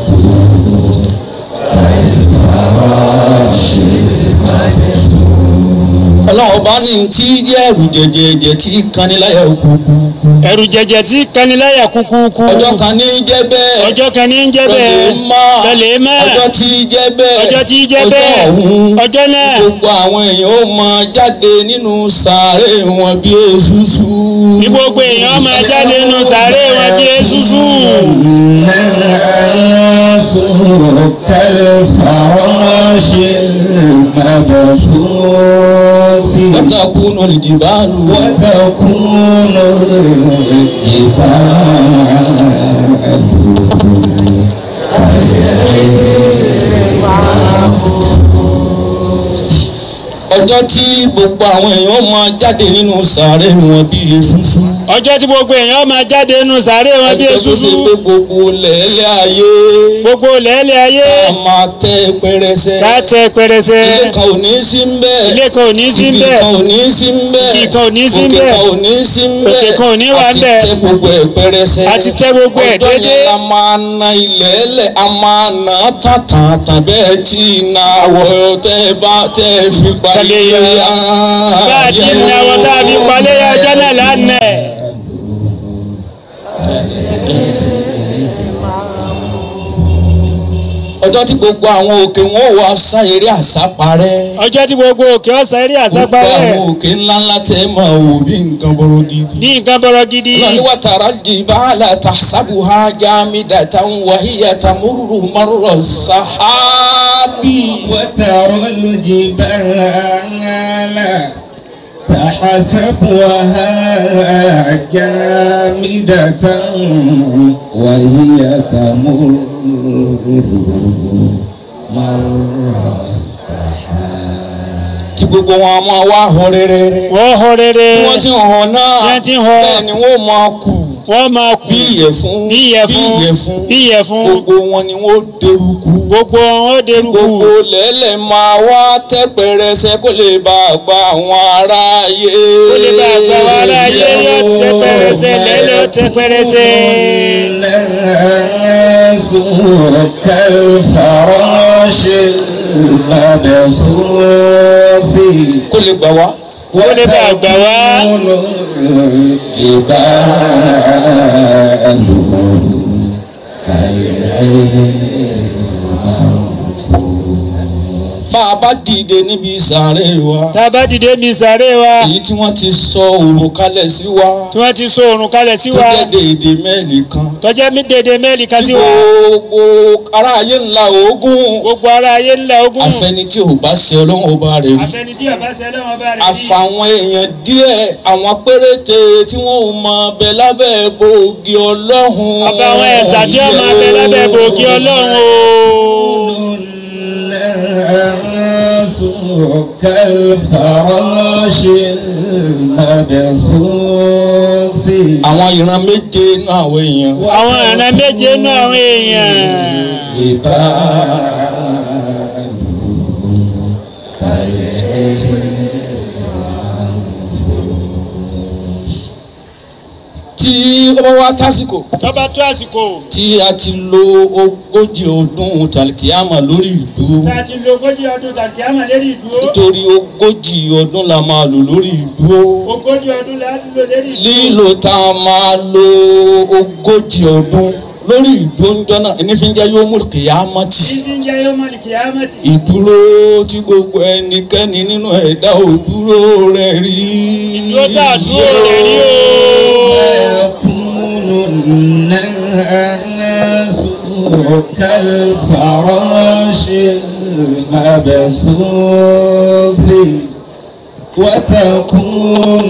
كالفراش المبثوث ọlọ́run bá ní tí jẹ́ ẹ̀rù jẹjẹjẹ tí kaniláyà kúkú ẹ̀rù jẹjẹ tí kaniláyà kúkúkú ọjọ́ kan ní jẹ́ bẹ́ẹ̀ ọjọ́ kan ní ń jẹ́ bẹ́ẹ̀ lọ́lẹ̀ má ọjọ́ tí jẹ́ bẹ́ẹ̀ ọjọ́ tí jẹ́ bẹ́ẹ̀ ọ̀hún ọjọ́ náà gbogbo àwọn èèyàn ó máa jáde nínú sàárè wọn bí eṣuṣu. ní gbogbo èèyàn máa jáde nínú sàárè wọn bí eṣuṣu الناس كالفراش المبثوث وتكون الجبال وتكون الجبال ọjọ́ tí gbogbo àwọn èèyàn máa jáde nínú sàárè wọn bí eṣuṣu. ọjọ́ tí gbogbo èèyàn máa jáde nínú sàárè wọn bí ọjọ́ tó eṣuṣu ṣe pé gbogbo lẹ́lẹ́ ayé gbogbo lẹ́lẹ̀ ayé a máa tẹ́ pẹrẹsẹ. ká tẹ pẹrẹsẹ ilé kan ò ní sí ń bẹ́ẹ̀. ilé kan ò ní sí Igi bẹ́ẹ̀ kan ò ní sí ń bẹ́ẹ̀. Igi kan ò ní sí ń Òkè bẹ́ẹ̀. kan ò ní sí ń bẹ́ẹ̀. Òkè kan ò ní wà ń bẹ́ẹ̀. àti tẹ́ gbogbo ẹ̀ pẹrẹsẹ. àti tẹ gbogbo ẹ̀ ọjọ́ dédé yẹn la máa na ilẹ̀ ẹlẹ̀ a máa nà á tàn tàn tàn bẹ́ẹ̀ tí iná àwọ̀ tẹ́ bá tẹ́ fi Tẹ̀lé palẹ̀ yẹn. yá. bá a ti ní àwọn tá a fi palẹ̀ yá ọjọ́ náà lánàá ọjọ́ tí gbogbo àwọn òkè wọn ò wá sá eré àsáparẹ́. ọjọ́ tí gbogbo òkè ọ̀sán eré gbogbo àsápárẹ̀ àwọn òkè ńláńlá tẹ́ máa wò bí nǹkan bọ́rọ̀ gidi. ní nǹkan bọ̀rọ̀ gidi lọ́ni wa tara jibala tahsabuha jamidatan wa hiya tamurru marra sahabi. وترى الجبال تحسبها جامدة وهي تمر مر tí gbogbo wọn a máa wá hàn rere. wọ́n họ rere bí wọ́n ti hàn náà Bí wọ́n ti hàn. bẹ́ẹ̀ ni wọ́n máa kù wọ́n máa kú bí ìyẹ̀fun bí ìyẹ̀fun bí ìyẹ̀fun gbogbo wọn ni wọ́n derúkú. gbogbo wọn ó derúkú gbogbo lẹ́lẹ̀ máa wá tẹ́ pẹrẹsẹ kó lè bá a gba àwọn aráyé. ó lè bá àgbà wa láàyè yóò tẹ pẹrẹsẹ lẹ́lẹ̀ ó tẹ pẹrẹsẹ. الناس كالفراش المبثوث kó lè gbà wá. ó lè bá àgbà wa وتكون الجبال bá a bá dìde níbi ìsàrè wa. tá a bá dìde mi sàárè wa èyí tí wọ́n ti sọ òrùn kalẹ̀ sí wa. tí wọ́n ti so oòrùn kalẹ̀ sí tó wa jẹ́ déédé mẹ́ẹ̀lì kan. tọ́jẹ́ mi dédé mẹ́ẹ̀lì kan tí sí wa gbogbo ará ayé ńlá ogun. gbogbo ara ayé ńlá ogún afẹ́ni tí ò bá ṣe ọlọ́run ọba rẹ̀ rí. àfẹni tí ọba ṣe lọ́wọ́ bá rẹ̀ rí àfàwọn èèyàn díẹ̀ àwọn péréte tí wọ́n ò mọ bẹ lábẹ́ bòógì ọlọ́run. àfàwọn ẹ̀sà tí ó máa bẹ lábẹ́ bòógì ọlọ́run o. الناس كالفراش المبثوث àwọn ìran méje náà àwọn èèyàn. àwọn ìran méje nú àwọn èèyàn tí ó bá wá tásìkò tọ́ba tó àsìkò tí a ti lo ogójì ọdún tàlkìyàmà lórí ìdúró tá a ti lo ogójì ọdún tàbí àmà lérí ìdúró nítorí ogójì ọdún la máa lò lórí ìdúró ogójì ọdún la lò lérí ìdúró lílo tá a máa lo ogójì ọdún lórí ìdúró ńjọ́ náà ẹni fi ń jẹ́ yóò mú kìyàmátì títí ń jẹ́ yóò mọ̀ ní kìámẹ́tì ìdúró tí gbogbo ẹnikẹ́ni nínú ẹ̀dá òdúró rẹ̀ rí. ìdúró tá a dúró rẹ̀ rí o. يكون الناس كالفراش المبثوث وتكون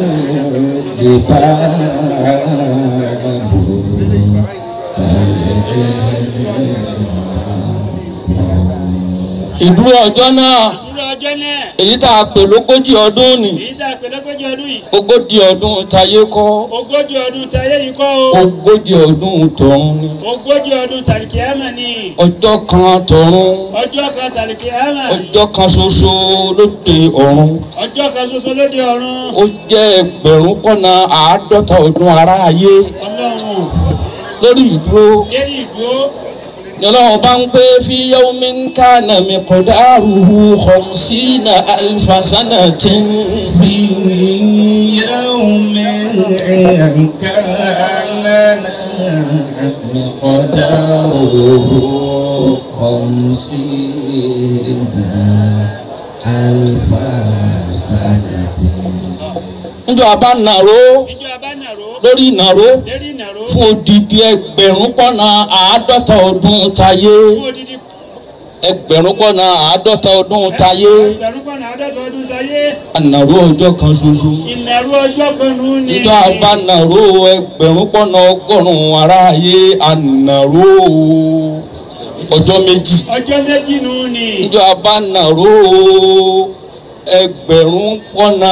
الجبال ìdúró ọjọ́ náà ìdúró ọjọ́ náà èyí tá a pè lógójì ọdún ni èyí tá a pè lógójì ọdún yìí ogójì ọdún tayé kọ́ ogójì ọdún tayé yìí kọ́ o ogójì ọdún tọ̀run ni ogójì ọdún tàlìkìámà ni ọjọ́ kan tọ̀run ọjọ́ kan tàlìkìámà ọjọ́ kan ṣoṣo lóde ọ̀run ọjọ́ kan ṣoṣo lóde ọ̀run ó jẹ́ ẹgbẹ̀rún kọ́nà àádọ́ta ọdún aráyé ọlọ́run lórí ìdúró lérí ìdúró ni ọlọ́run bá ń pé fi yawmin kana miqdaruhu khamsina alfa sanatin في يوم كان مقداره خمسين ألف سنة níjọ́ abá nàró ìjọ abánàró lórí ìnàró lérí ìnàró fún odidi ẹgbẹ̀rún kọ́nà àádọ́ta ọdún tayé fún odidi ẹgbẹ̀rún kọ́nà àádọ́ta ọdún tayé ẹgbẹ̀rún kan àádọ́ta ọdún tayé ànàró ọjọ́ kan ṣoṣo ìnàró ọjọ́ kan nù ní. níjọ́ abá nàró ẹgbẹ̀rún kọ́nà ọgọ́rùn-ún aráyé ànàró ọjọ́ méjì ọjọ́ méjì nù ní. níjọ́ abá nàró ẹgbẹ̀rún pọ́nà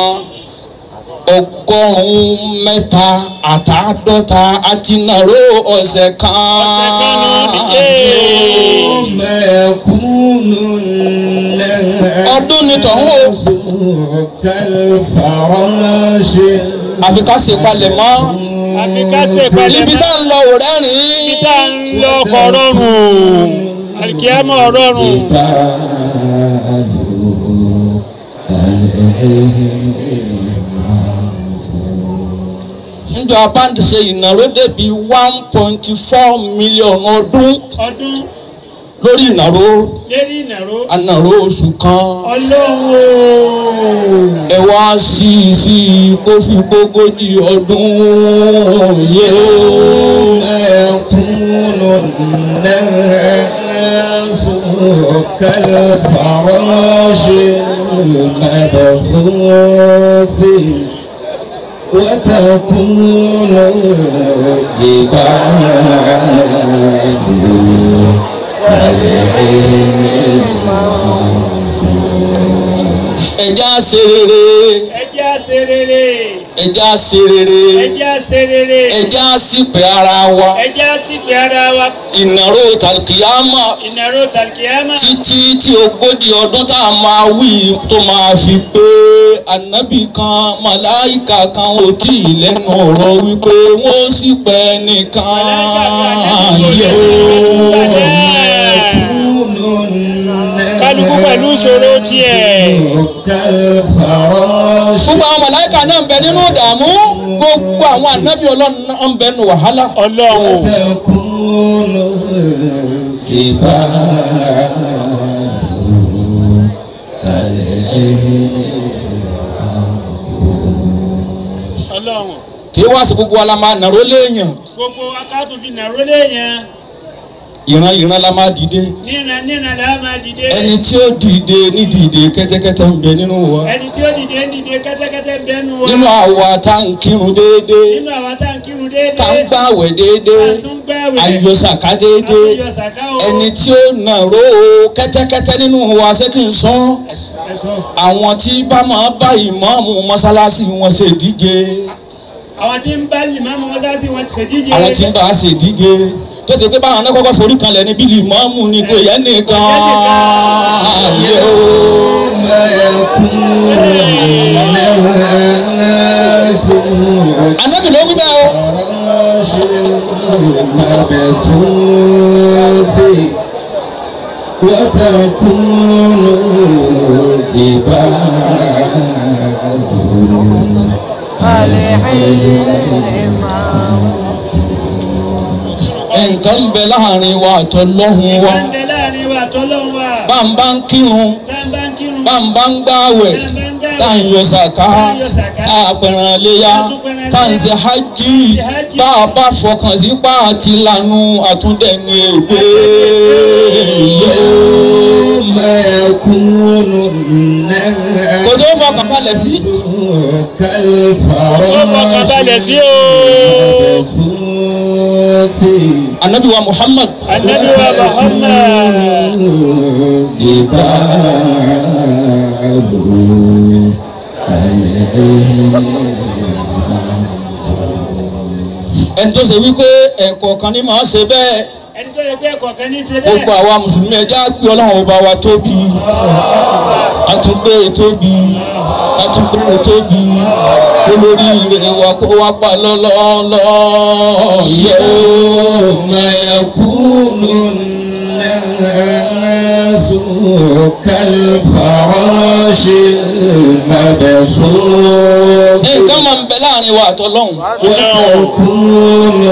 ọgọ́rùn-ún mẹ́ta àtàádọ́ta àti nàró ọ̀sẹ̀ kan. Ọ̀sẹ̀ kan náà nìyẹn. يوم يكون الناس ọdún ni tọ̀hún o كالفراش àfi ká ṣe palẹ̀ mọ́ àfi ká ṣe ìpalẹ̀ ibi tá ń lọ ò rẹ́rìn-ín. ibi tá ń lọ kọ̀ rọrùn àlìkíyàmọ̀ rọrùn njọ abáǹdì ṣe ìnáwó débi one point four million ọdún ọdún lórí ìnáwó lérí ìnàró ànàró oṣù kan ọlọ́run ẹ wá sí i sí i kó fi gbógójì ọdún yé يكون الناس كالفراش المبثوث وتكون ẹja ṣe rere ẹjẹ́ àṣẹ rere ẹja ṣe rere ẹjẹ́ àṣẹ rere ẹja ṣìpẹ̀ ara wa ẹjẹ́ àṣìpẹ̀ ara wa ìnáwó tàkìyámà ìnàró tàlìkíyàmọ̀ títí tí ogójì ọdún tá a máa wí tó máa fi pé ànábì kan màláìkà kan ò tí ì lẹ́nu ọ̀rọ̀ wípé wọ́n sì pẹ́ nìkan yẹ kálukú pẹ̀lú ìṣòro tiẹ̀ كالفراش gbogbo àwọn màláìkà náà ń bẹ nínú ìdààmú gbogbo àwọn ànábì ọlọ́run náà ń bẹ nínú wàhálà ọlọ́run وتكون الجبال ọlọ́run kí wá sí gbogbo wa la máa nàró léèyàn gbogbo akátó fi nàró léèyàn ìran ìran la máa dìde níran níran là á máa dìde ẹni tí ó dìde ní dìde kẹ́tẹ́kẹ́tẹ́ ń bẹ nínú wa ẹni tí ó dìde ń dìde kẹ́tẹ́kẹ́tẹ́ ń bẹ́nu wa nínú àwa tá à ń kírun déédéé nínú àwọn tá à ń kírun déédéé tá à ń gbàwẹ̀ déédéé tá à tún gbààwẹ̀ ayọ̀sàká déédéé ayọ̀ sàká o ẹni tí ó nàró kẹ́tẹ́kẹ́tẹ́ nínú wa ṣé kí n sọ ẹ̀sọ́ àwọn tí bá máa bá ìmáàmù mọ́sálásí wọn ṣe díje àwọn tí ń bá lìmáàmù mọ́sáàsì wọn ti ṣèdíje àwọn tí ń bá a ṣe díje tó ṣe pé báwọn náà kọ́kọ́ forí kanlẹ̀ níbi ìmáàmù ni kò yẹ nìkan yẹ o. يوم يكون الناس Ànábì ló wí bẹ́ẹ̀ o. كالفراش المبثوث وتكون nǹkan ń bẹ láàrin wa àtọlọ́hun wa ń bẹ láàrin wa tọ́lọ́run wa bá ń bá ń kírun tá ń bá ń kírun bá ń bá ń gbààwẹ̀ tá ń yọ sàká tá a pẹ̀ràn léyà tá ń ṣe hajj bá a bá fọkàn sí pa àti lanu àtúndẹ̀ni ègbé يوم يكون الناس kò tó fọkàn balẹ̀ bí. كالفراش ó fọkàn balẹ̀ sí o المبثوث anabi wa muhammad anabi wa muhammad ẹni tó ṣe wípé ẹ̀kọ́ kan ní màá ṣe bẹ́ẹ̀ ẹni tó yẹ pé ẹ̀kọ́ kan ní í ṣe gbogbo bẹ́ẹ̀ àwa mùsùlùmí ẹjẹ́ á gbé ọlọ́run ọba wa tóbi àtúgbé tóbi àtúgbé tóbi olórí ire wa kó wá pa lọ́lọ́lọ́ yẹ يوم يكون الناس كالفراش المبثوث nǹkan máa ń bẹ láàrin wa àtọ́lọ́hún وتكون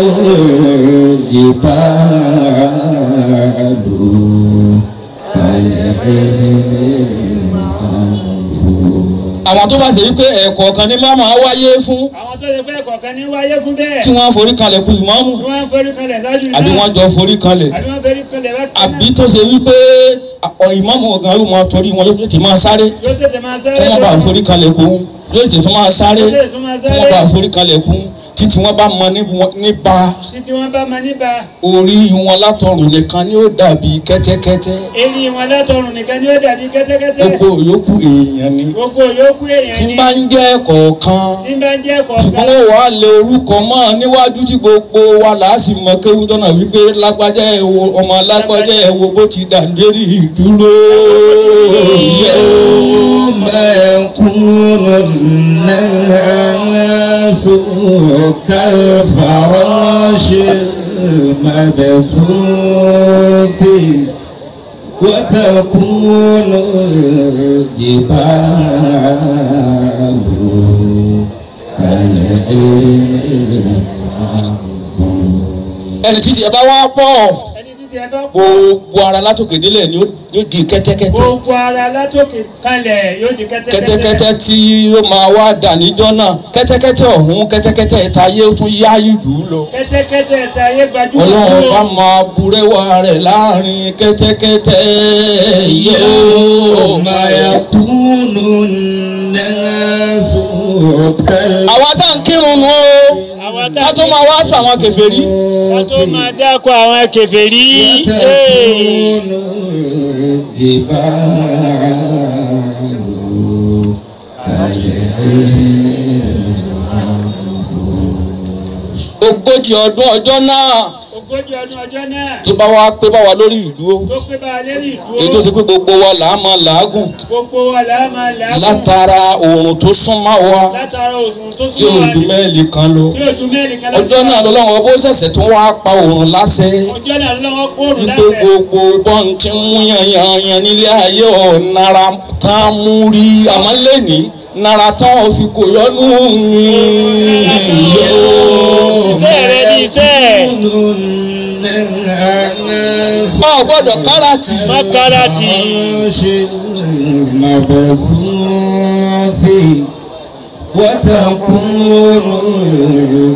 الجبال àwọn tó bá ṣe wípé ẹ̀kọ́ kan ní máa máa wáyé fún àwọn tó yẹ pé ẹ̀kọ́ kan ní wáyé fún bẹ́ẹ̀ tí wọ́n forí kalẹ̀ kú ìmáàmù tí wọ́n ń forí kalẹ̀ lájú náà àbí wọ́n jọ forí kalẹ̀ àbí wọ́n forí kalẹ̀ bá kan àbí tó ṣe wípé ọ̀ ìmáàmù ọ̀gá yóò máa torí wọn yóò ti máa sáré yóò tètè máa tí sáré wọ́n bá forí kalẹ̀ kú yóò ti tún máa sáré yóò tètè máa tí wọ́n bá sáré forí kalẹ̀ kú títí wọ́n bá mọ ní- nípa títí wọ́n bá máa níbà orí wọn látọrùn nìkan ni ó dàbí kẹ́tẹ́kẹ́tẹ́ eyín wọn látọrùn nìkan ni ó dàbí kẹ́tẹ́kẹ́tẹ́ gbogbo yòókù èèyàn ni gbogbo yòókù èèyàn tí ni ń bá ń jẹ́ kọ̀ọ̀kan tí ń bá ń jẹ́ ṣùgbọ́n kọ̀ọ̀kan ó wàá lé orúkọ mọ́ níwájú tí gbogbo wa là á sì mọ kéwú tọ́nà wípé lágbájá ẹ̀ wo ọmọ lágbájá ẹ̀ wo bó ti dà lérí ìdúró. يوم يكون الناس كالفراش المبثوث وتكون الجبال ẹni títí ẹ bá wá pọ̀ ẹni títí ẹ bá pọ̀ gbogbo ara látòkè délẹ̀ ni ó yóò di kẹ́tẹ́kẹ́tẹ́ gbogbo ara látòkè kalẹ̀ yóò di kẹ́tẹ́kẹ́tẹ́ kẹ́tẹ́kẹ́tẹ́ tí ó máa wá dà níjọ́ náà kẹ́tẹ́kẹ́tẹ́ ọ̀hún kẹ́tẹ́kẹ́tẹ́ ìta ayé ó tún yá ìlú lọ. kẹ́tẹ́kẹ́tẹ́ ẹ̀ta ayé gbajúmọ̀ ọlọ́run tó bá máa burẹ́wà rẹ̀ láàrin kẹ́tẹ́kẹ́tẹ́ yóò يوم يكون الناس كالفراش àwa tá à ń kírun nu o àwọn tá ká tó máa wá fún àwọn kèfèrí ká tó máa dákọ̀ àwọn kèfèrí ee. ogójì ọdún ọjọ́ náà ogójì ọdún ọjọ́ náà tó bá wá pé bá wa lórí ìdúró tó pé bá a lérí èyí tó ìdúró ti pé gbogbo wa là á máa làágùn gbogbo wa là á máa làágùn látara oòrùn tó súnmọ́ wa látara òsùn tó tí ò súnmọ́ wa ju mẹ́ẹ̀lì kan lọ tí ojú mẹ́rin kan ọjọ́ náà lọ́lọ́run ọbọ̀ ṣẹ̀ṣẹ̀ tún wá pa oòrùn láṣẹ ọjọ́ náà lọ́wọ́ kóòrùn wípé lábẹ́ gbogbo bọ́n ti ń mú yanyanyan nílé ayé ọ̀nara tán mú rí àmọ́ lẹ́ni nara tán ò fi kò yọnu iṣẹ́ rẹ ní iṣẹ́ ọ gbọ́dọ̀ káràtì mọ́kàràtì وتكون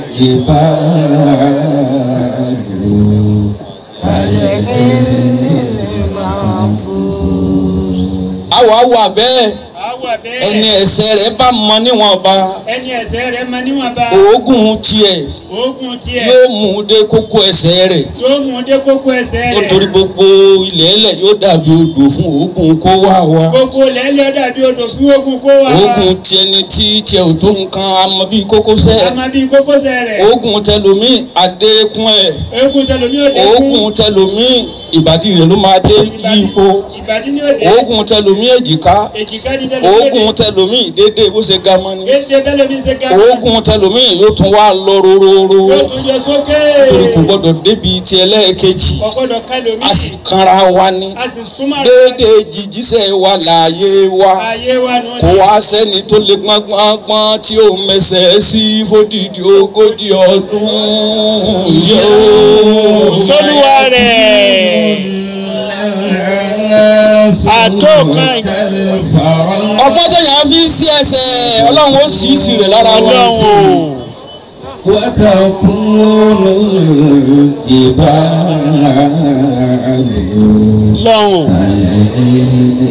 àwọ̀ àwọ̀ bẹ́ẹ̀ àwọ̀ ẹni bẹ́ẹ̀ ẹ̀ṣẹ̀ rẹ̀ bá mọ níwọ̀nba ẹni ẹ̀ṣẹ̀ rẹ máa níwọ̀nba òógùn tiẹ̀ oògùn tiẹ̀ yóò mú un dé kókó ẹ̀ṣẹ̀ rẹ̀ yóò mú dé kókó ẹsẹ̀ rẹ̀ nítorí gbogbo ilẹ̀ ẹlẹ̀ yóò dàbí odò fún òógùn kó wá wa gbogbo lẹ́lẹ́ dàbí odò fún ogun kó wá wá òógùn tiẹ̀ ni tí tiẹ̀ ò tó nǹkan amọ̀ bíi kókósẹ̀ àmọ́ bíi kókósẹ̀ rẹ̀ òógùn tẹlomi adékun ẹ̀ oògùn tẹlomi ò dé òógùn tẹlomi ìbàdí rẹ̀ ló máa dé yípo ìbàdí ni ò dé òógùn tẹlomi èjìká èjìká ni tẹlomi ò dé òógùn tẹlomi déédéé bó ṣe ga mọ́ ni èdè tẹlomi ṣe ga òógùn tẹlomi yóò tún wá lọ rororo yóò tún yọ sókè torí kò gbọdọ̀ débi ti ẹlẹ́ẹ̀kejì ọgbọ́dọ̀ kẹlomi a sì kanra wa ni a sì súnmọ́ déédéé jíjísẹ̀ wa láàyè wa ayé wa nù kò wá sẹ́ni tó lè gbọ́ngbọ́ngbọ́n tí ó mẹsẹ̀ sí fódìdí ogójì ọdún yóò. sólúwa rẹ̀ àtọ́kàn ọgbọ́n tẹ̀yàn fi sí ẹsẹ̀ ọlọ́run ó sì í sí rẹ̀ lára wa. ọlọ́run o وتكون الجبال lọ́hùn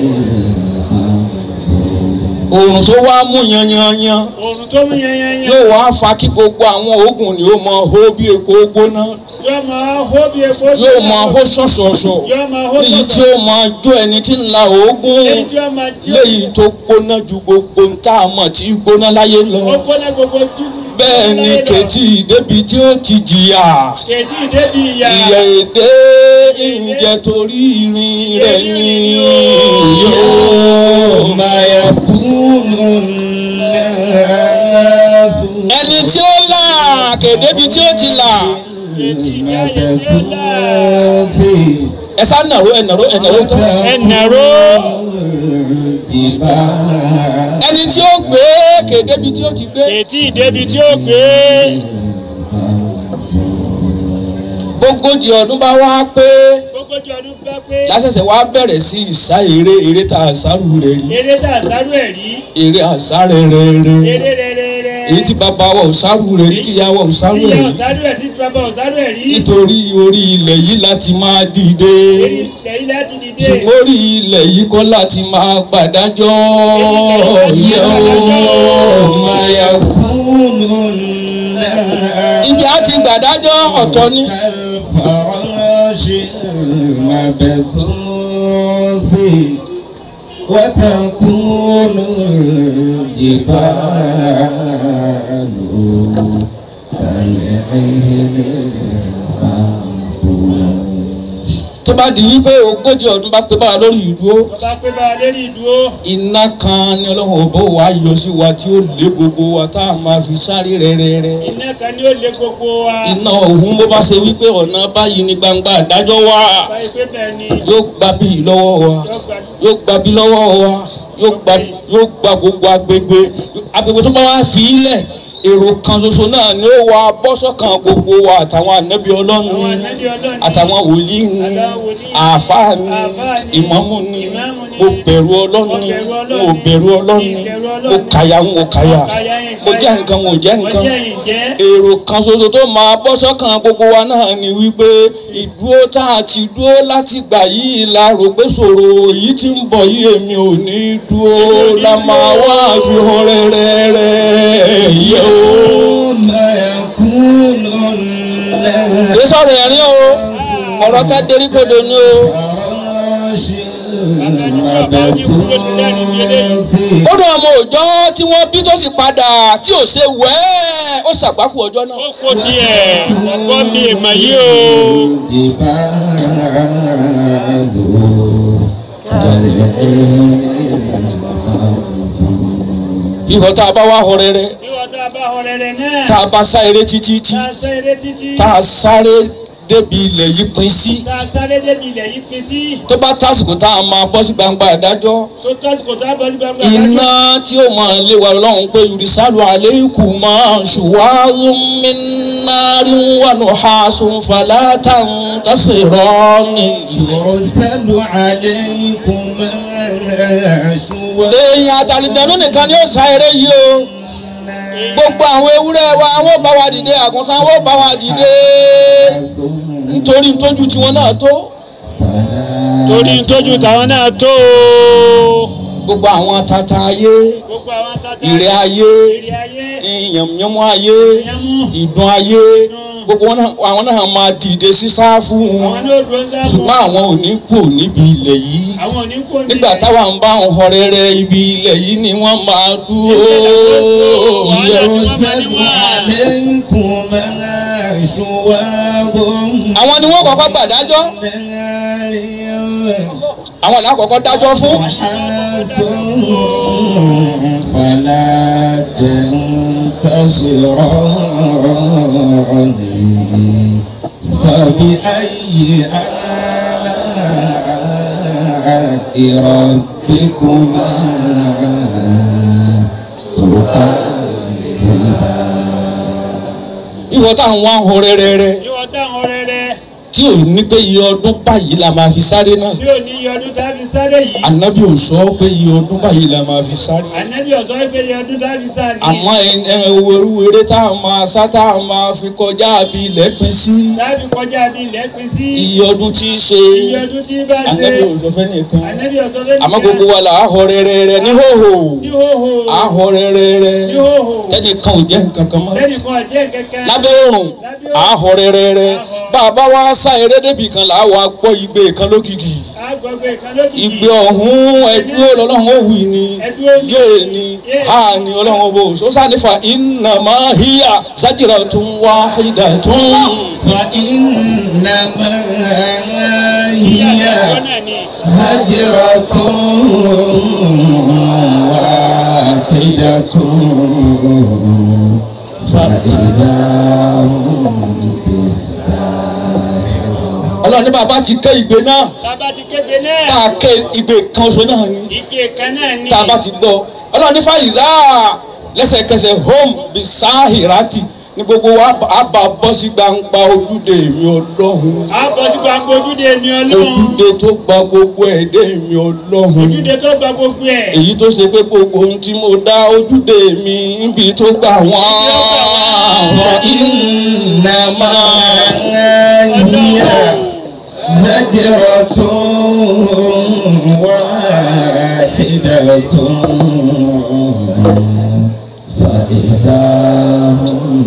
oòrùn tó wá mú yanyanyan òrùn tó mú yẹnyẹnyẹ yóò wá fa kí gbogbo àwọn oògùn ni ó mọ hó bí epo gbóná yóò máa hó bí epo yóò mọ hó ṣọ̀ṣọ̀ṣọ̀ yóò máa hó èyí tí ó mọ jó ẹni tí ń la oògùn èyí tí ó máa jó léyìí tó gbóná ju gbogbo ń tá a mọ̀ tí gbóná láyé ó lọ gbóná gbogbo jú bẹ́ẹ̀ ni kejì débi tí ó ti jìyà kejì débi ìyá ìyà èdè ìjẹ torí irin rẹ̀ ni yóò يوم يكون الناس ẹni tí ó là kédebi tí ó ti là kejì ìyá yẹn tí ó là ẹ sá nàró ẹ nàró ẹ nàró tán ẹnàró الجبال ẹni tí ó gbé kédebi tí ó ti gbé kejì ìdébi tí ó gbé gbogójì ọdún bá wá pé gbogbo jọ ọdún bá pé lásẹ̀sẹ̀ wá bẹ̀rẹ̀ sí ìsá eré eré tá a sáré rẹ̀ rí eré tà sáré ẹ̀ rí eré àsáré rẹ̀ rẹ̀ eré rẹ̀rẹ̀rẹ̀ èyí tí bàbá wa ò sáré rẹ̀ rí tí ìyá wa ò sáré ìyá rẹ̀ rí ọ̀sáré ẹ̀ tí bàbá ọ̀sáré ẹ̀ rí nítorí orí ilẹ̀ yìí láti máa dìde lẹ́yìn láti dìde ṣùgbọ́n orí ilẹ̀ yìí kọ́ láti máa gbàdájọ́ Èyí kọ́ láti máa yóò gbàdájọ́. máa yà kú. يكونن ibi a ti gbàdájọ́ ọ̀tọ̀ ni كالفراش المبثوث وتكون الجبال كالعهن المنفوش tó bá di wípé ogójì ọdún bá pé báwa lórí ìdúró tó bá pé bá a lérí ìdúró iná kan ni ọlọ́run ọ̀bọ wa yọ sí wa tí ó lé gbogbo wa tá a máa fi sáré rẹ́rẹ́rẹ́ iná kan ni ó lé gbogbo wa iná òun bó bá ṣe wípé ọ̀nà báyìí ní gbangba àdájọ́ wà báyìí pé bẹ́ẹ̀ ni yóò gba bí lọ́wọ́ wa yóò gbà yóò gba bí lọ́wọ́ wa yóò gba yóò gba gbogbo agbègbè agbègbè tó bá wá fi ilẹ̀ èrò kan ṣoṣo náà ni ó wà bọ́sọ̀kan gbogbo wa àtàwọn ànábì ọlọ́run àwọn ni ànábì ọlọ́run ní àtàwọn wòlíì ni àtàwọn wòlíì, àáfàá ni àáfàá ni, ìmámù ni ìmámù ni, mo bẹ̀rù ọlọ́run mo ni bẹ̀rù Ọlọ́run mo ni, bẹ̀rù ọlọ́run ni mo bẹ̀rù mo Ọlọ́run ni, kàyà ń mo kàyà kàyà yẹn mo jẹ́ kàyà, nǹkan mo jẹ́ mo nǹkan jẹ́ yìí jẹ́ èrò kan ṣoṣo tó máa bọ́ sọ́kàn gbogbo wa náà ni wípé ìdúró tá a ti dúró láti gbà yìí la rò pé ṣòro yìí ti ń bọ̀ yìí èmi ò ní dúró la máa wá fi hàn rẹ́rẹ́rẹ́ yẹ o. ثم يكونن kì í sọ̀rọ̀ ẹ̀rín o ọ̀rọ̀ ká dérí kodò ni o. كالفراش ó dùn ọmọ òòjọ́ tí wọ́n bí tó sì padà tí ò ṣe wẹ́ẹ́ ó ṣàgbákù ọjọ́ náà. ó kó tiẹ̀ ọgbọ́n mi ìmọ̀ yìí o ihò tá a bá wá họ rẹ́rẹ́ ìwọ tá a bá ọ̀rẹ́rẹ́ náà tá a bá sá eré títí tí tá a sáré títí tá a sáré débi ilẹ̀ yìí pín sí tá a sáré débi ilẹ̀ yìí pín sí tó bá tásìkò tá a máa bọ́ sí gbangba ìdájọ́ tó tásìkò tá a bọ́ sí gbangba iná tí ó máa lé wa lọ́hùn pé yurisalu aleikum máa ṣùwárù mínárì wà nù hasun falata ń tẹ̀sírọ́ọ̀nì. يرسل عليكم شواظ èèyàn àtàlìjẹ̀nú nìkan ni ó sá eré yìí o gbogbo àwọn ewúrẹ́ wa wọ́n bá wa dìde àgùntàn wọ́n bá wa dìde nítorí tójú tiwọn náà tó torí tójú tàwọn náà tó o gbogbo àwọn tata ayé gbogbo àwọn tata ìrẹ́ ayé ìrẹ́ ayé ìyàmùyàmù ayé ìyàmú ìdun ayé gbogbo wọn náà- àwọn náà máa dìde sí sáfù àwọn wọn náà dúró ń sáfù ṣùgbọ́n àwọn ò ní kú níbi ilẹ̀ yìí àwọn ò ní kó ní nígbà táwa ń bá wọn họ rere ibi ilẹ̀ yìí ni wọ́n máa dúró يرسل عليكم شواظ àwọn ni wọ́n kọ́kọ́ gbàdájọ́ نار àwọn là kọ́kọ́ dájọ́ fún وحاس فلا تنتصران فبأي آلاء ربكما تكذبان ìwọ táwọn wá ń họ rere rẹ ìwọ táwọn ọ̀rẹ́rẹ́ tí ò ní pé iye ọdún báyìí la máa fi sáré náà tí ò ní iye ọdún tá a fi sáré yìí ànábì ò sọ pé iye ọdún báyìí la máa fi sáré ànábì ọ̀sán pé iye ọdún tá a fi sáré àmọ́ ẹ- ẹ wo eré tá a máa sá tá a máa fi kọjá àbí ilẹ̀ pín sí tá a fi kọjá bí ilẹ̀ pín sí iye ọdún tí í ṣe iye ọdún tí bá ṣe ànábì ò sọ fẹ́ nìkan ànábì ọ̀sán pé àmọ́ gbogbo wa là á họ rere rẹ ní hòhò ní hóhó á họ rere rẹ ní hóhó tẹ́nìkan ò jẹ́ nǹkan kan mọ́ lẹ́nìkan ọ̀jẹ́ kẹ̀kẹ́ lábẹ́ òrùn àhọ̀ rẹ̀rẹ̀rẹ̀ bàbá wa sá eré débì kan là á wà gbọ́ igbe kan lókìkì agbègbè kan lókìkí igbe ọ̀hún ẹdúró lọ́lọ́run ó wì ní yéè ní ha ní ọlọ́run ó bò sọ́sà nífa innama hiya zajratun wahidatun. فإنما ìyá هي àkọ́kọ́ náà ni هجرة واحدة فإذا هم بالساهرة ọlọ́run ní bàbá ti ké igbe náà bàbá ti kébé tá náà a ké igbe kan oṣù náà ni ike kan náà ni tá a bá ti gbọ́ ọlọ́run ní fàyídà lẹ́sẹ̀kẹsẹ̀ home bisahirati ní gbogbo wa á bá bọ́ sí gbangba ojúde mi ọlọ́run a bọ̀ sí gbàgbọ́ ojúde mi ọlọ́run ojúde tó gba gbogbo ẹ̀dẹ́ mi ọlọ́run ojúde tó gba gbogbo ẹ̀ èyí tó ṣe pé gbogbo ohun tí mo dá ojúde mi níbi tó gbà wọ́n. فإنما هي زجرة واحدة فإذا فإذا هم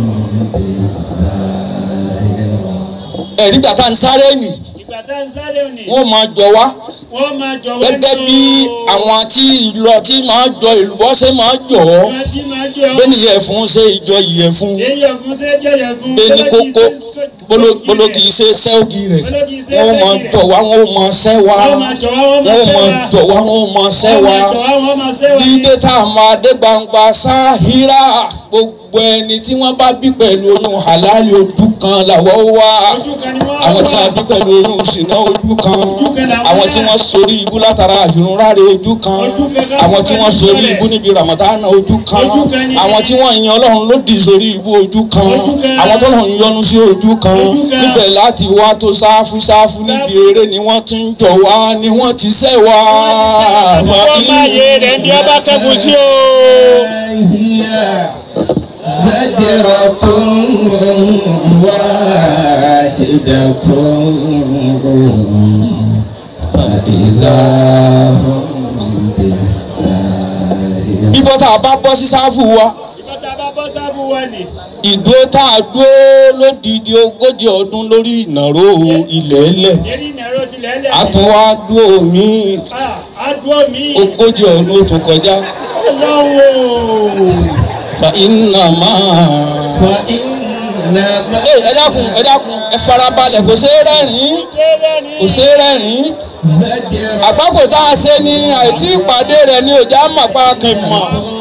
بالساهرة ẹ̀rí gbà tá à ń sáré nì ìgbà tá ń sáré òní wọ́n máa jọ wá wọ́n máa jọ wá gẹ́gẹ́ bí àwọn tí ìlọ tí máa jọ ìlúbọ́ ṣe máa jọ ọ́ wọ́n ti máa jọ bẹ́ẹ̀ ni ìyẹ̀fun ṣe ìjọ ìyẹ̀fun èyí fún tẹ́ jẹ́yẹ̀ fún bẹ́ẹ̀ ni kókó bolo kì í ṣe sẹ́ọ̀gì rẹ̀ wọ́n máa tọ̀ wá wọ́n máa ṣẹ́ wá wọ́n máa jọ wá wọ́n wọ́n máa máa tọ̀ wá wọ́n máa ṣẹ́ wá wọ́n máa ṣẹ́ wá dídé tá a máa dé gbangba sáhírà gbogbo ẹni tí wọ́n bá bí pẹ̀lú oyún halali ojú kan làwọ̀ wá ojú kan ni wọ́n àwọn tí wà. wọ́n bí pẹ̀lú oyún ṣìnà ojú kan kan làwọn àwọn tí náà. wọ́n sorí ibú látara àfihàn ráre ojú kan Ojú kan ká àwọn tí wọ́n dúpẹ́ sorí níbẹ̀. ibú níbi ramadana ojú kan Ojú kan ni. àwọn tí wọ́n yan ọlọ́run lòdì sórí ibú ojú kan Ojú kan. àwọn tọ́lọ́run yọ́nú sí ojú kan Ojú kan. níbẹ̀ láti wá tó sáfù sáfù níbi eré ni wọ́n ti ń jọ wá ni wọ́n ti sẹ́ wá. wọ́n máa yé rẹ̀ bí ọba kẹ́kùn sí o. هي زجرة واحدة فإذا هم بالساهرة bíbọ́ tá a bá bọ́ sí sáfù wa ìgbà tá a bá bọ́ sábù wà ní. ìdúró tá a dúró lódìdí ogójì ọdún lórí ìnáró ilẹ̀ ẹlẹ̀ lérí ìnáró tilẹ̀ lẹ̀. a tún wá dúró ní àdúró mi. ogójì ọdún ó tún kọjá ọlọ́wọ́. fa iná máa. فإنما Ẹ ẹ dákun ẹ dákun ẹ farabalẹ̀ kò ṣeé rẹ́rìn-ín kò ṣeé rẹ́rìn-ín زجرة àgbákò tá a ṣe ní àìtí ìpàdé rẹ̀ ní ọjà màpá kìmọ̀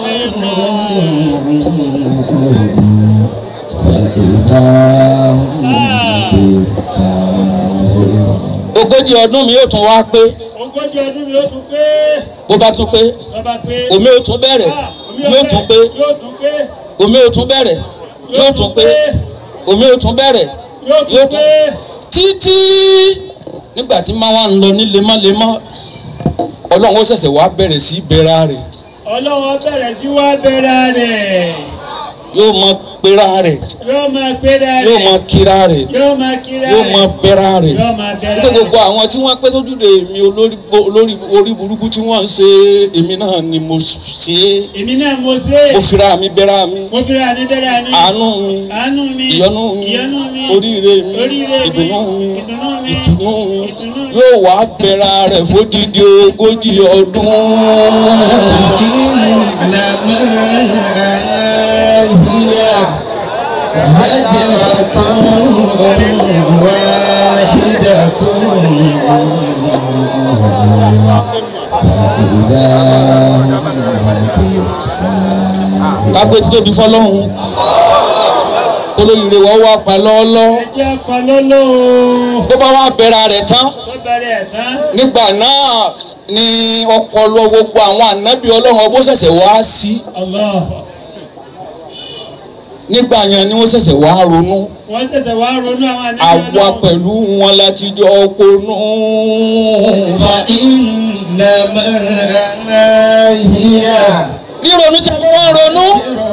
فإذا هم بالساهرة ogójì ọdún mi yóò tún wá pé ogójì ọdún mi ó tún pé. bó bá tún pé lọ́ba pé. omi ó tún bẹ̀rẹ̀ Ah, omi yóò tún pé yóò tún pé. omi ó tún bẹ̀rẹ̀ yóò tún pé omi ó tún bẹ̀rẹ̀ yóò yóò tún tún pé. títí nígbà tí máa wá ń lọ ní lemọ́lemọ́ ọlọ́run ó ṣẹ̀ṣẹ̀ wá bẹ̀rẹ̀ sí bẹ̀rẹ̀ rẹ̀ ọlọ́wọ́ bẹ̀rẹ̀ sí wá bẹ̀rẹ̀ rẹ̀. yóò mọ pera rẹ̀ yóò máa bẹ̀rẹ̀ rẹ̀. yóò mọ kíra rẹ̀ yóò máa kíra yóò rẹ̀. mọ bẹ̀rẹ̀ rẹ̀ yóò máa bẹ̀rẹ̀ nígbà rẹ̀. gbogbo àwọn tí wọ́n pẹ́ tójúde mi olórí olórí orí burúkú tí wọ́n ń ṣe èmi náà ni mo ṣe é èmi náà mo ṣe é. mo fira mi bẹ̀rẹ̀ mi mo fi ra ní bẹ̀rẹ̀ mi. àánú mi àánú mi. ìyọ́nú mi ìyọ́nú mi. oríire mi oríire mi. ìdùnnú mi ìdùnnú mi. ìtùnú mi ìtùnú mi. yóò wá bẹ̀rẹ̀ rẹ̀ fódìdí ogójì ọdún. إنما هي زجرة واحدة فإذا هم بالساهرة kágbé tí tóbi fọlọ́hún kólóyìnbó wọ́n wá pa lọ́ọ́lọ́ ẹ jẹ́ pọlọ́lọ́. bó bá wá bẹ̀rẹ̀ rẹ̀ tán tó bẹ̀rẹ̀ ẹ̀ tán. nígbà náà ni ọpọlọ gbogbo àwọn ànábì ọlọ́run ọbọ̀ ṣẹ̀ṣẹ̀ wá sí Allah. nígbà yẹn ni wọ́n ṣẹ̀ṣẹ̀ wá ronú wọ́n ṣẹ̀ṣẹ̀ wá ronú àwọn àníyàn àwa pẹ̀lú wọn láti jọ ponú. فإنما هي ríronú tí a bá wá ronú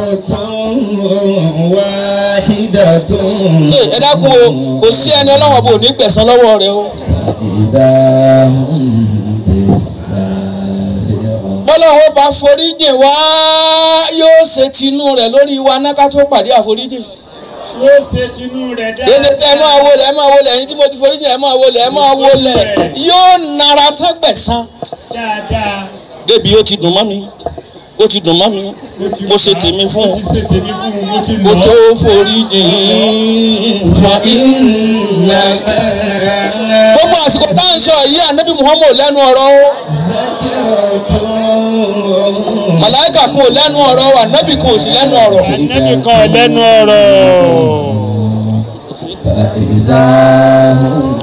زجرة واحدة ẹ ẹ dákun o kò sí ẹni ọlọ́wọ́n bò ní gbẹ̀san lọ́wọ́ rẹ o فإذا هم بالساهرة bọ́lọ́wọ́ bá foríjìn wá yóò ṣe tinú rẹ̀ lórí wa náà ká tó pàdé àforíjìn. yóò ṣe tinú rẹ̀ dáadáa. kéde pé ẹ máa wọlé ẹ máa wọlé ẹ̀yin tí mo ti foríjìn ẹ máa wọlé ẹ máa wọlé yóò nara tán gbẹ̀san. dáadáa. débi ó ti dùn mọ́ mi ó ti dùn mọ́ mi mo ṣe tèmi fún mo ti ṣe tèmi fún un mo ti mo lọ. tó foríjìn. فإنما gbogbo àsìkò tá à ń sọ yìí ànábì muhammed lẹ́nu ọ̀rọ̀ o زجرة màláìkà kan ò lẹ́nu ọ̀rọ̀ o ànábì kan ò sí lẹ́nu ọ̀rọ̀. ànábì kan ò lẹ́nu ọ̀rọ̀. فإذا هم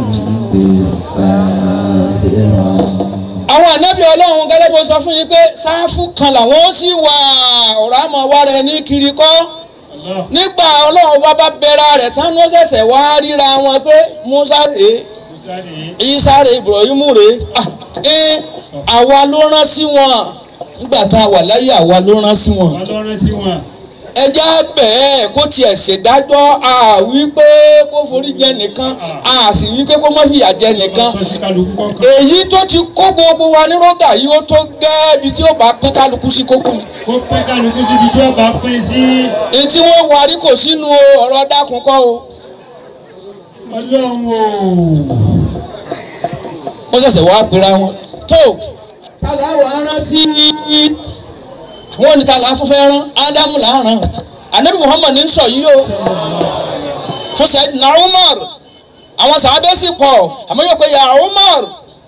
بالساهرة àwọn ànábì ọlọ́run gẹ́gẹ́ bó sọ fún yín pé sáfù kan làwọn ó sì wà ọ̀rọ̀ àmọ́ wa rẹ̀ ní kiri kọ́ Allah. nígbà ọlọ́run bá bá bẹ̀rẹ̀ rẹ̀ tán ló ṣẹ̀ṣẹ̀ wá ríra wọn pé musa rèé Musa rèé. isa rèé ibrahim rèé ah ẹ àwa ló rán sí wọn nígbà tá a wà láyé àwa ló rán sí wọn ọlọ́run sí wọn. ẹjẹ́ bẹ́ẹ̀ kó tiẹ̀ ṣèdájọ́ a wí pé kó forí jẹ nìkan a sì wí pé kó má fìyà jẹ nìkan tó sí kálukú kọ́kọ́. èyí tó ti kó gbogbo wa ní rọ́gà yìí ó tó gẹ́ ibi tí ó bá pín kálukú sí kókó ni. kó pín kálukú síbi tí ó bá pín sí èyí tí wọ́n warí kò sínú o, ọ̀rọ̀ dákun kọ́ o. ọlọ́run o. wọ́n ṣẹ̀ṣẹ̀ wá pera wọn. tó tala wà rán sí wọ́n ní tala tó fẹ́ rán ádámù là ń rán anabi muhammad ní sọ yìí o fún sayyidina umar àwọn sàábẹ́ sì pọ̀ àmọ́ yóò pé ya umar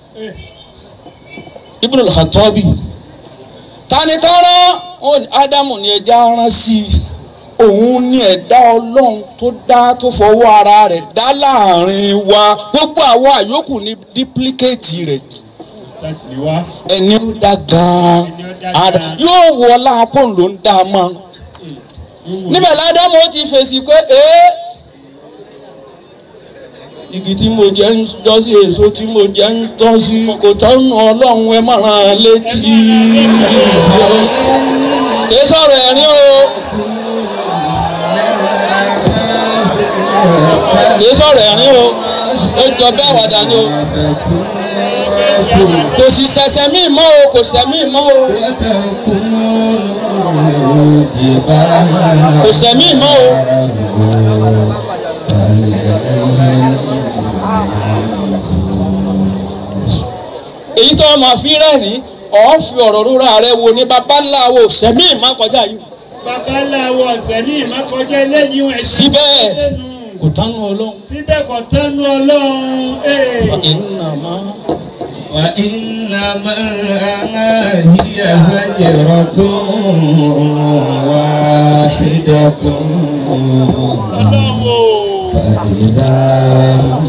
ibn al-khattabi tani tọ́rọ wọn ní ádámù ní ẹja rán sí i òun ní ẹ̀dá ọlọ́run tó dá tó fọwọ́ ara rẹ̀ dá láàrin wa gbogbo àwọn àyókù ní dípílíkéètì rẹ̀ láti lè wá. ẹni ó dá gan-an Ada- yóò wọ láàpọ̀ ló ń dá a mọ́ níbẹ̀ ládámù ó ti fèsì pé ee igi tí mo jẹ ń tọ́ sí èso tí mo jẹ ń tọ́ sí kò tọ́nu ọlọ́run ẹ má ràn án létí kì í sọ̀rọ̀ ẹ̀rín o kì í sọ̀rọ̀ ẹ̀rín o ó jọ bẹ́ẹ̀ wàdà ni o kò sì ṣẹ̀ṣẹ̀ mí mọ́ o kò ṣẹ̀ mí mọ́ o kò ṣẹ̀ mí mọ́ o. èyí tó máa fi rẹ́rìn ọ̀ fi ọ̀rọ̀ rúra rẹ wo ní babaláwo sẹ́mi ìmọ̀ kọjá yìí babaláwo ọ̀sẹ̀ ní ìmọ̀kọjá eléyìí ẹ̀ síbẹ̀ kò tánu ọlọ́run. síbẹ̀ kò tẹ́nu ọlọ́run. ee. ìnàmá وإنما هي زجرة واحدة ọlọ́run o. فإذا هم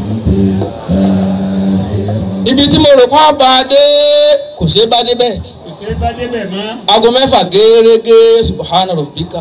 بالساهرة ibi tí mo rò pa bá a dé kò ṣeé bá débẹ̀ kò ṣe é bá débẹ̀ mọ́. aago mẹ́fà gẹ́gẹ́ subhana rabbika.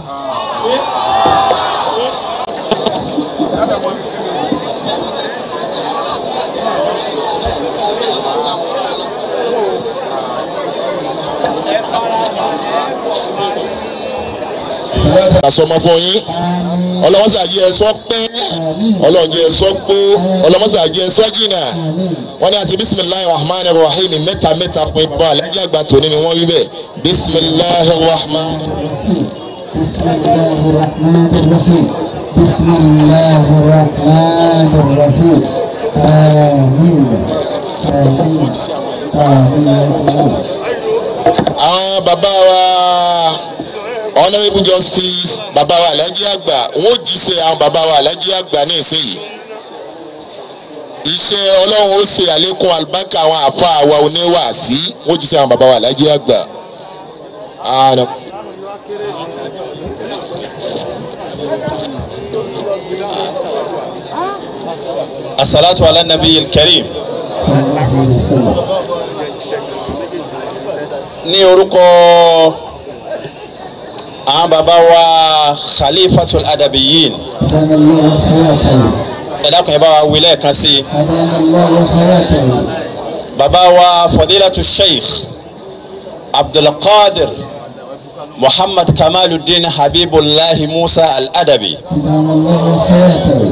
àsọmọ fún yín ọlọ́mọsà jẹ́ ẹ̀sọ́ pín ọlọ́run jẹ́ ẹ̀sọ́ gbó ọlọ́mọsà jẹ́ ẹ̀sọ́ jìnnà wọ́n ní àti bisimilahi rahman rahim mẹ́ta mẹ́ta pín bọ́ alájà àgbà tòní ni wọ́n wí bẹ́ẹ̀ bisimilahi rahman. بسم الله الرحمن الرحيم بسم الله الرحمن الرحيم آمين آمين آمين àwọn bàbá wa honourable justice bàbá wa alájí àgbà wọn ò jíṣẹ́ àwọn bàbá wa alájí àgbà ní ìsinyìí iṣẹ́ ọlọ́run ó ṣe àlékún àlùbáríkà àwọn àfa àwa oníwàásí wọn ò jíṣẹ́ àwọn bàbá wa alájí àgbà. Ààrẹ. الصلاة على النبي الكريم صلى الله عليه وسلم ní orúkọ àwọn bàbá wa khalifatul adabiyin أدام الله حياته ẹ dákun ẹ bá wa wí lẹ́ẹ̀kan sí i أدام الله حياته bàbá wa fadilatu sheikh abdulkadir muhammad kamaluddin habibullahi musa al-adabi أدام الله حياته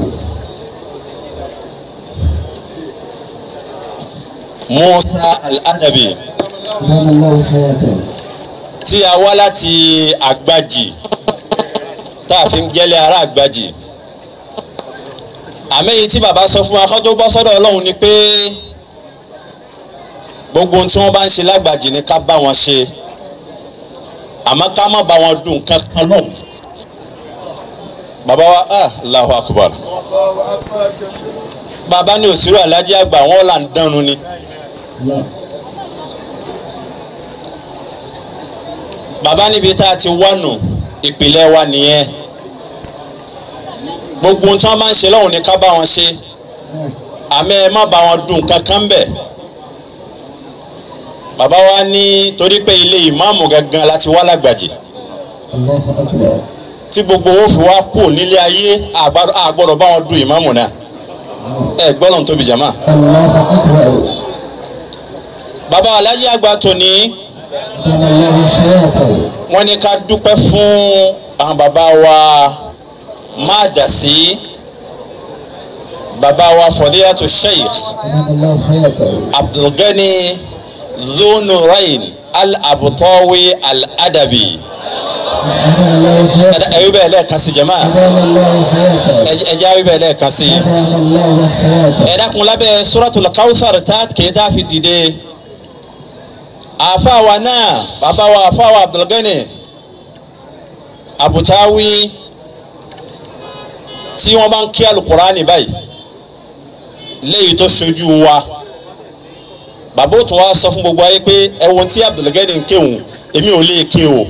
musa al-adabi أدام الله حياته tí a wá láti àgbàjì tá a fi ń jẹ́lé ará àgbàjì àmẹ́yìn tí bàbá sọ fún wa kọ́jọ́ bọ́ sọ́dọ̀ ọlọ́run ni pé gbogbo ohun tí wọ́n bá ń ṣe lágbàjì ni ká bá wọn ṣe àmọ́ ká má bá wọn dùn kankan lọ. bàbá wa ah Allahu akbar bàbá ní òsírò alájí àgbà wọn là ń dánu ni. الله bàbá níbi tá a ti wánu ìpìlẹ̀ wa nìyẹn gbogbo ohun tí wọ́n máa ń ṣe lọ́hùn ni ká bá wọn ṣe àmọ́ ẹ má bá wọn dùn kankan bẹ̀ bàbá wa ní torí pé ilé ìmáàmù gangan láti wá lágbàjì الله أكبر tí gbogbo owó fi wá kú nílé ayé àgbàdo- àgbọ̀dọ̀ bá wọn dùn ìmáàmù náà ẹ gbọ́dọ̀ tóbi jàmá. الله أكبر bàbá alájí àgbà tòní أدام الله حياته wọ́n ní ká dúpẹ́ fún àwọn bàbá wa máa dà sí bàbá wa fọdíyàtò sheikh أدام الله حياته abdulgani dhunurain al-abutawi al-adabi أدام الله حياته ẹ̀rí bẹ́ẹ̀ lẹ́ẹ̀kan sí jama أدام الله حياته ẹ̀jẹ̀ ẹ̀rí bẹ́ẹ̀ lẹ́ẹ̀kan sí أدام الله حياته ẹ dákun lábẹ́ suratul kawthar tá kìí tá fi dìde àfàwà náà bàbá wa àfàwà abdulgani abutawi tí wọ́n bá ń kí alukurani báyìí léyìí tó ṣojú wa bàbá òtún wa sọ fún gbogbo ayé pé ẹ̀wọ̀n tí abdulgani ń kéwòn èmi ò lè ké o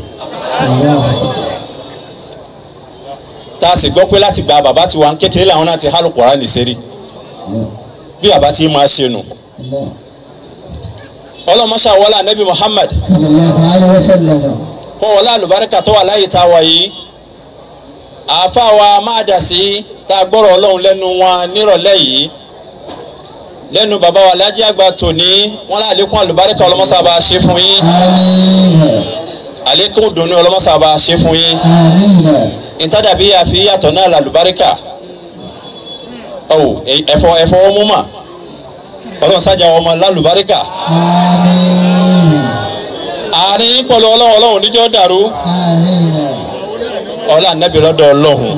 tá a sì gbọ́ pé láti gba bàbá tiwa ń kékeré làwọn náà ti há alukurani sẹ́rí bí bàbá ti máa ṣe nù الله ọlọ́mọṣà wọlé anabi muhammad صلى الله عليه وسلم kọ́ wọlé àlùbáríkà tó wà láyé tá a wà yìí àáfà wa máa dà sí tá a gbọ́rọ̀ ọlọ́run lẹ́nu wọn nírọ̀lẹ́ yìí lẹ́nu bàbá wa lájí àgbà tòní wọn lá àlékún àlùbáríkà ọlọ́mọṣà bá a ṣe fún yín آمين àlékún dùnú ọlọ́mọṣà bá a ṣe fún yín آمين ìtàdàbí àfi yàtọ̀ náà làlùbáríkà ọ̀wọ̀ ẹ̀fọ́ ẹ̀fọ́ ọmú mà ọlọ́run sájà ọmọ lálùbáríkà آمين àárín pọ̀lú ọlọ́run ọlọ́run níjọ́ dàrú آمين ọlá ànábì lọ́dọ̀ ọlọ́run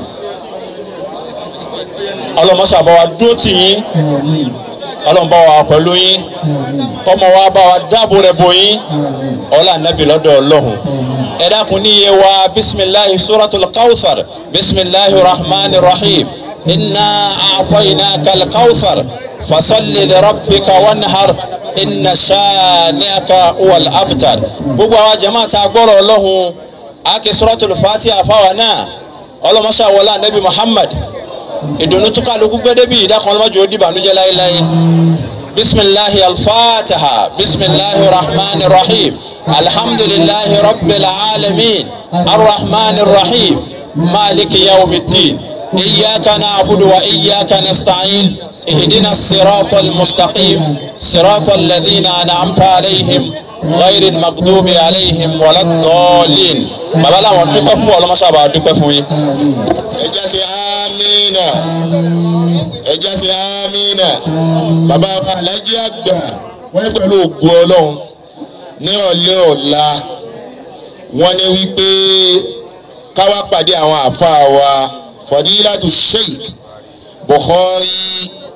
ọlọ́mọṣà bá wa dúró tì yín آمين ọlọ́run bá wa pẹ̀lú yín آمين kọ́mọ wa bá wa dáàbò rẹ̀ bò yín آمين ọlá ànábì lọ́dọ̀ ọlọ́run ẹ dákun ní iye wa bisimilahi suratul kawthar bisimilahi rahman rahim inna a'tayna kal kawthar fasalli li rabbika wanhar inna shani'aka wal abtar gbogbo àwọn jama ta gbọ́rọ̀ ọlọ́run ake suratul fatiha fáwa náà ọlọ́mọṣà wọlé anabi muhammad ìdùnnú tó kálukú gbẹ́dẹ́ bí ìdákan ọlọ́mọdé ó dìbànújẹ́ láéláé bisimilahi alfatiha bisimilahi rahman rahim alhamdulilahi rabbil alamin arrahman rahim maliki yawmiddin إياك نعبد وإياك نستعين اهدنا الصراط المستقيم صراط الذين أنعمت عليهم غير المغضوب عليهم ولا الضالين bàbá làwọn dúpẹ́ fún ọlọ́mọṣẹ́ àbá dúpẹ́ fún yín. ẹ jẹ́ sí amínà ẹ jẹ́ sí amínà bàbá wa alájí àgbà wọ́n ní pẹ̀lú ògùn ọlọ́run ní ọ̀lẹ́ ọ̀la wọ́n ní wípé káwá pàdé àwọn àfáà wa fọdílàtú sheikh bukhari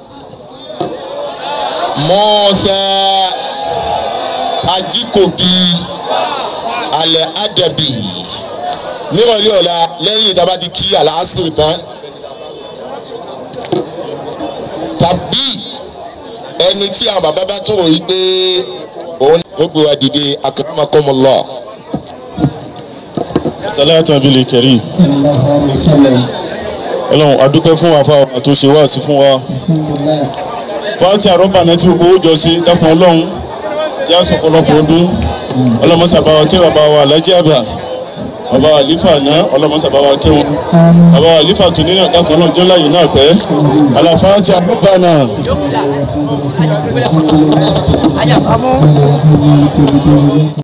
mọ́ọ́sá ajíkòbí alẹ́ adabi nírọ̀lẹ́ ọ̀la lẹ́yìn tá a bá ti kí àlàásìrì tán tàbí ẹni tí àwọn bàbá bá tún wò yí pé òun ó gbé wa dìde akramakumullah. salatu abili kẹrin صلى الله عليه وسلم ọlọ́run adúpẹ́ fún wa fáwọn àtúnṣe wá sí fún wa الحمد لله fáńtì àrọ́bà náà tí gbogbo ó jọ sí dákun ọlọ́run yá sọ̀pọ̀lọpọ̀ ọdún ọlọ́mọsàbá wa kẹ́ bàbá wa alájí àbà bàbá wa lífà náà ọlọ́mọsàbá wa kẹ́ wọn bàbá wa lífà tó nínú dákun ọlọ́run jọ́lá yìí náà pẹ́ àlàfáàtì àrọ́bà náà. آمين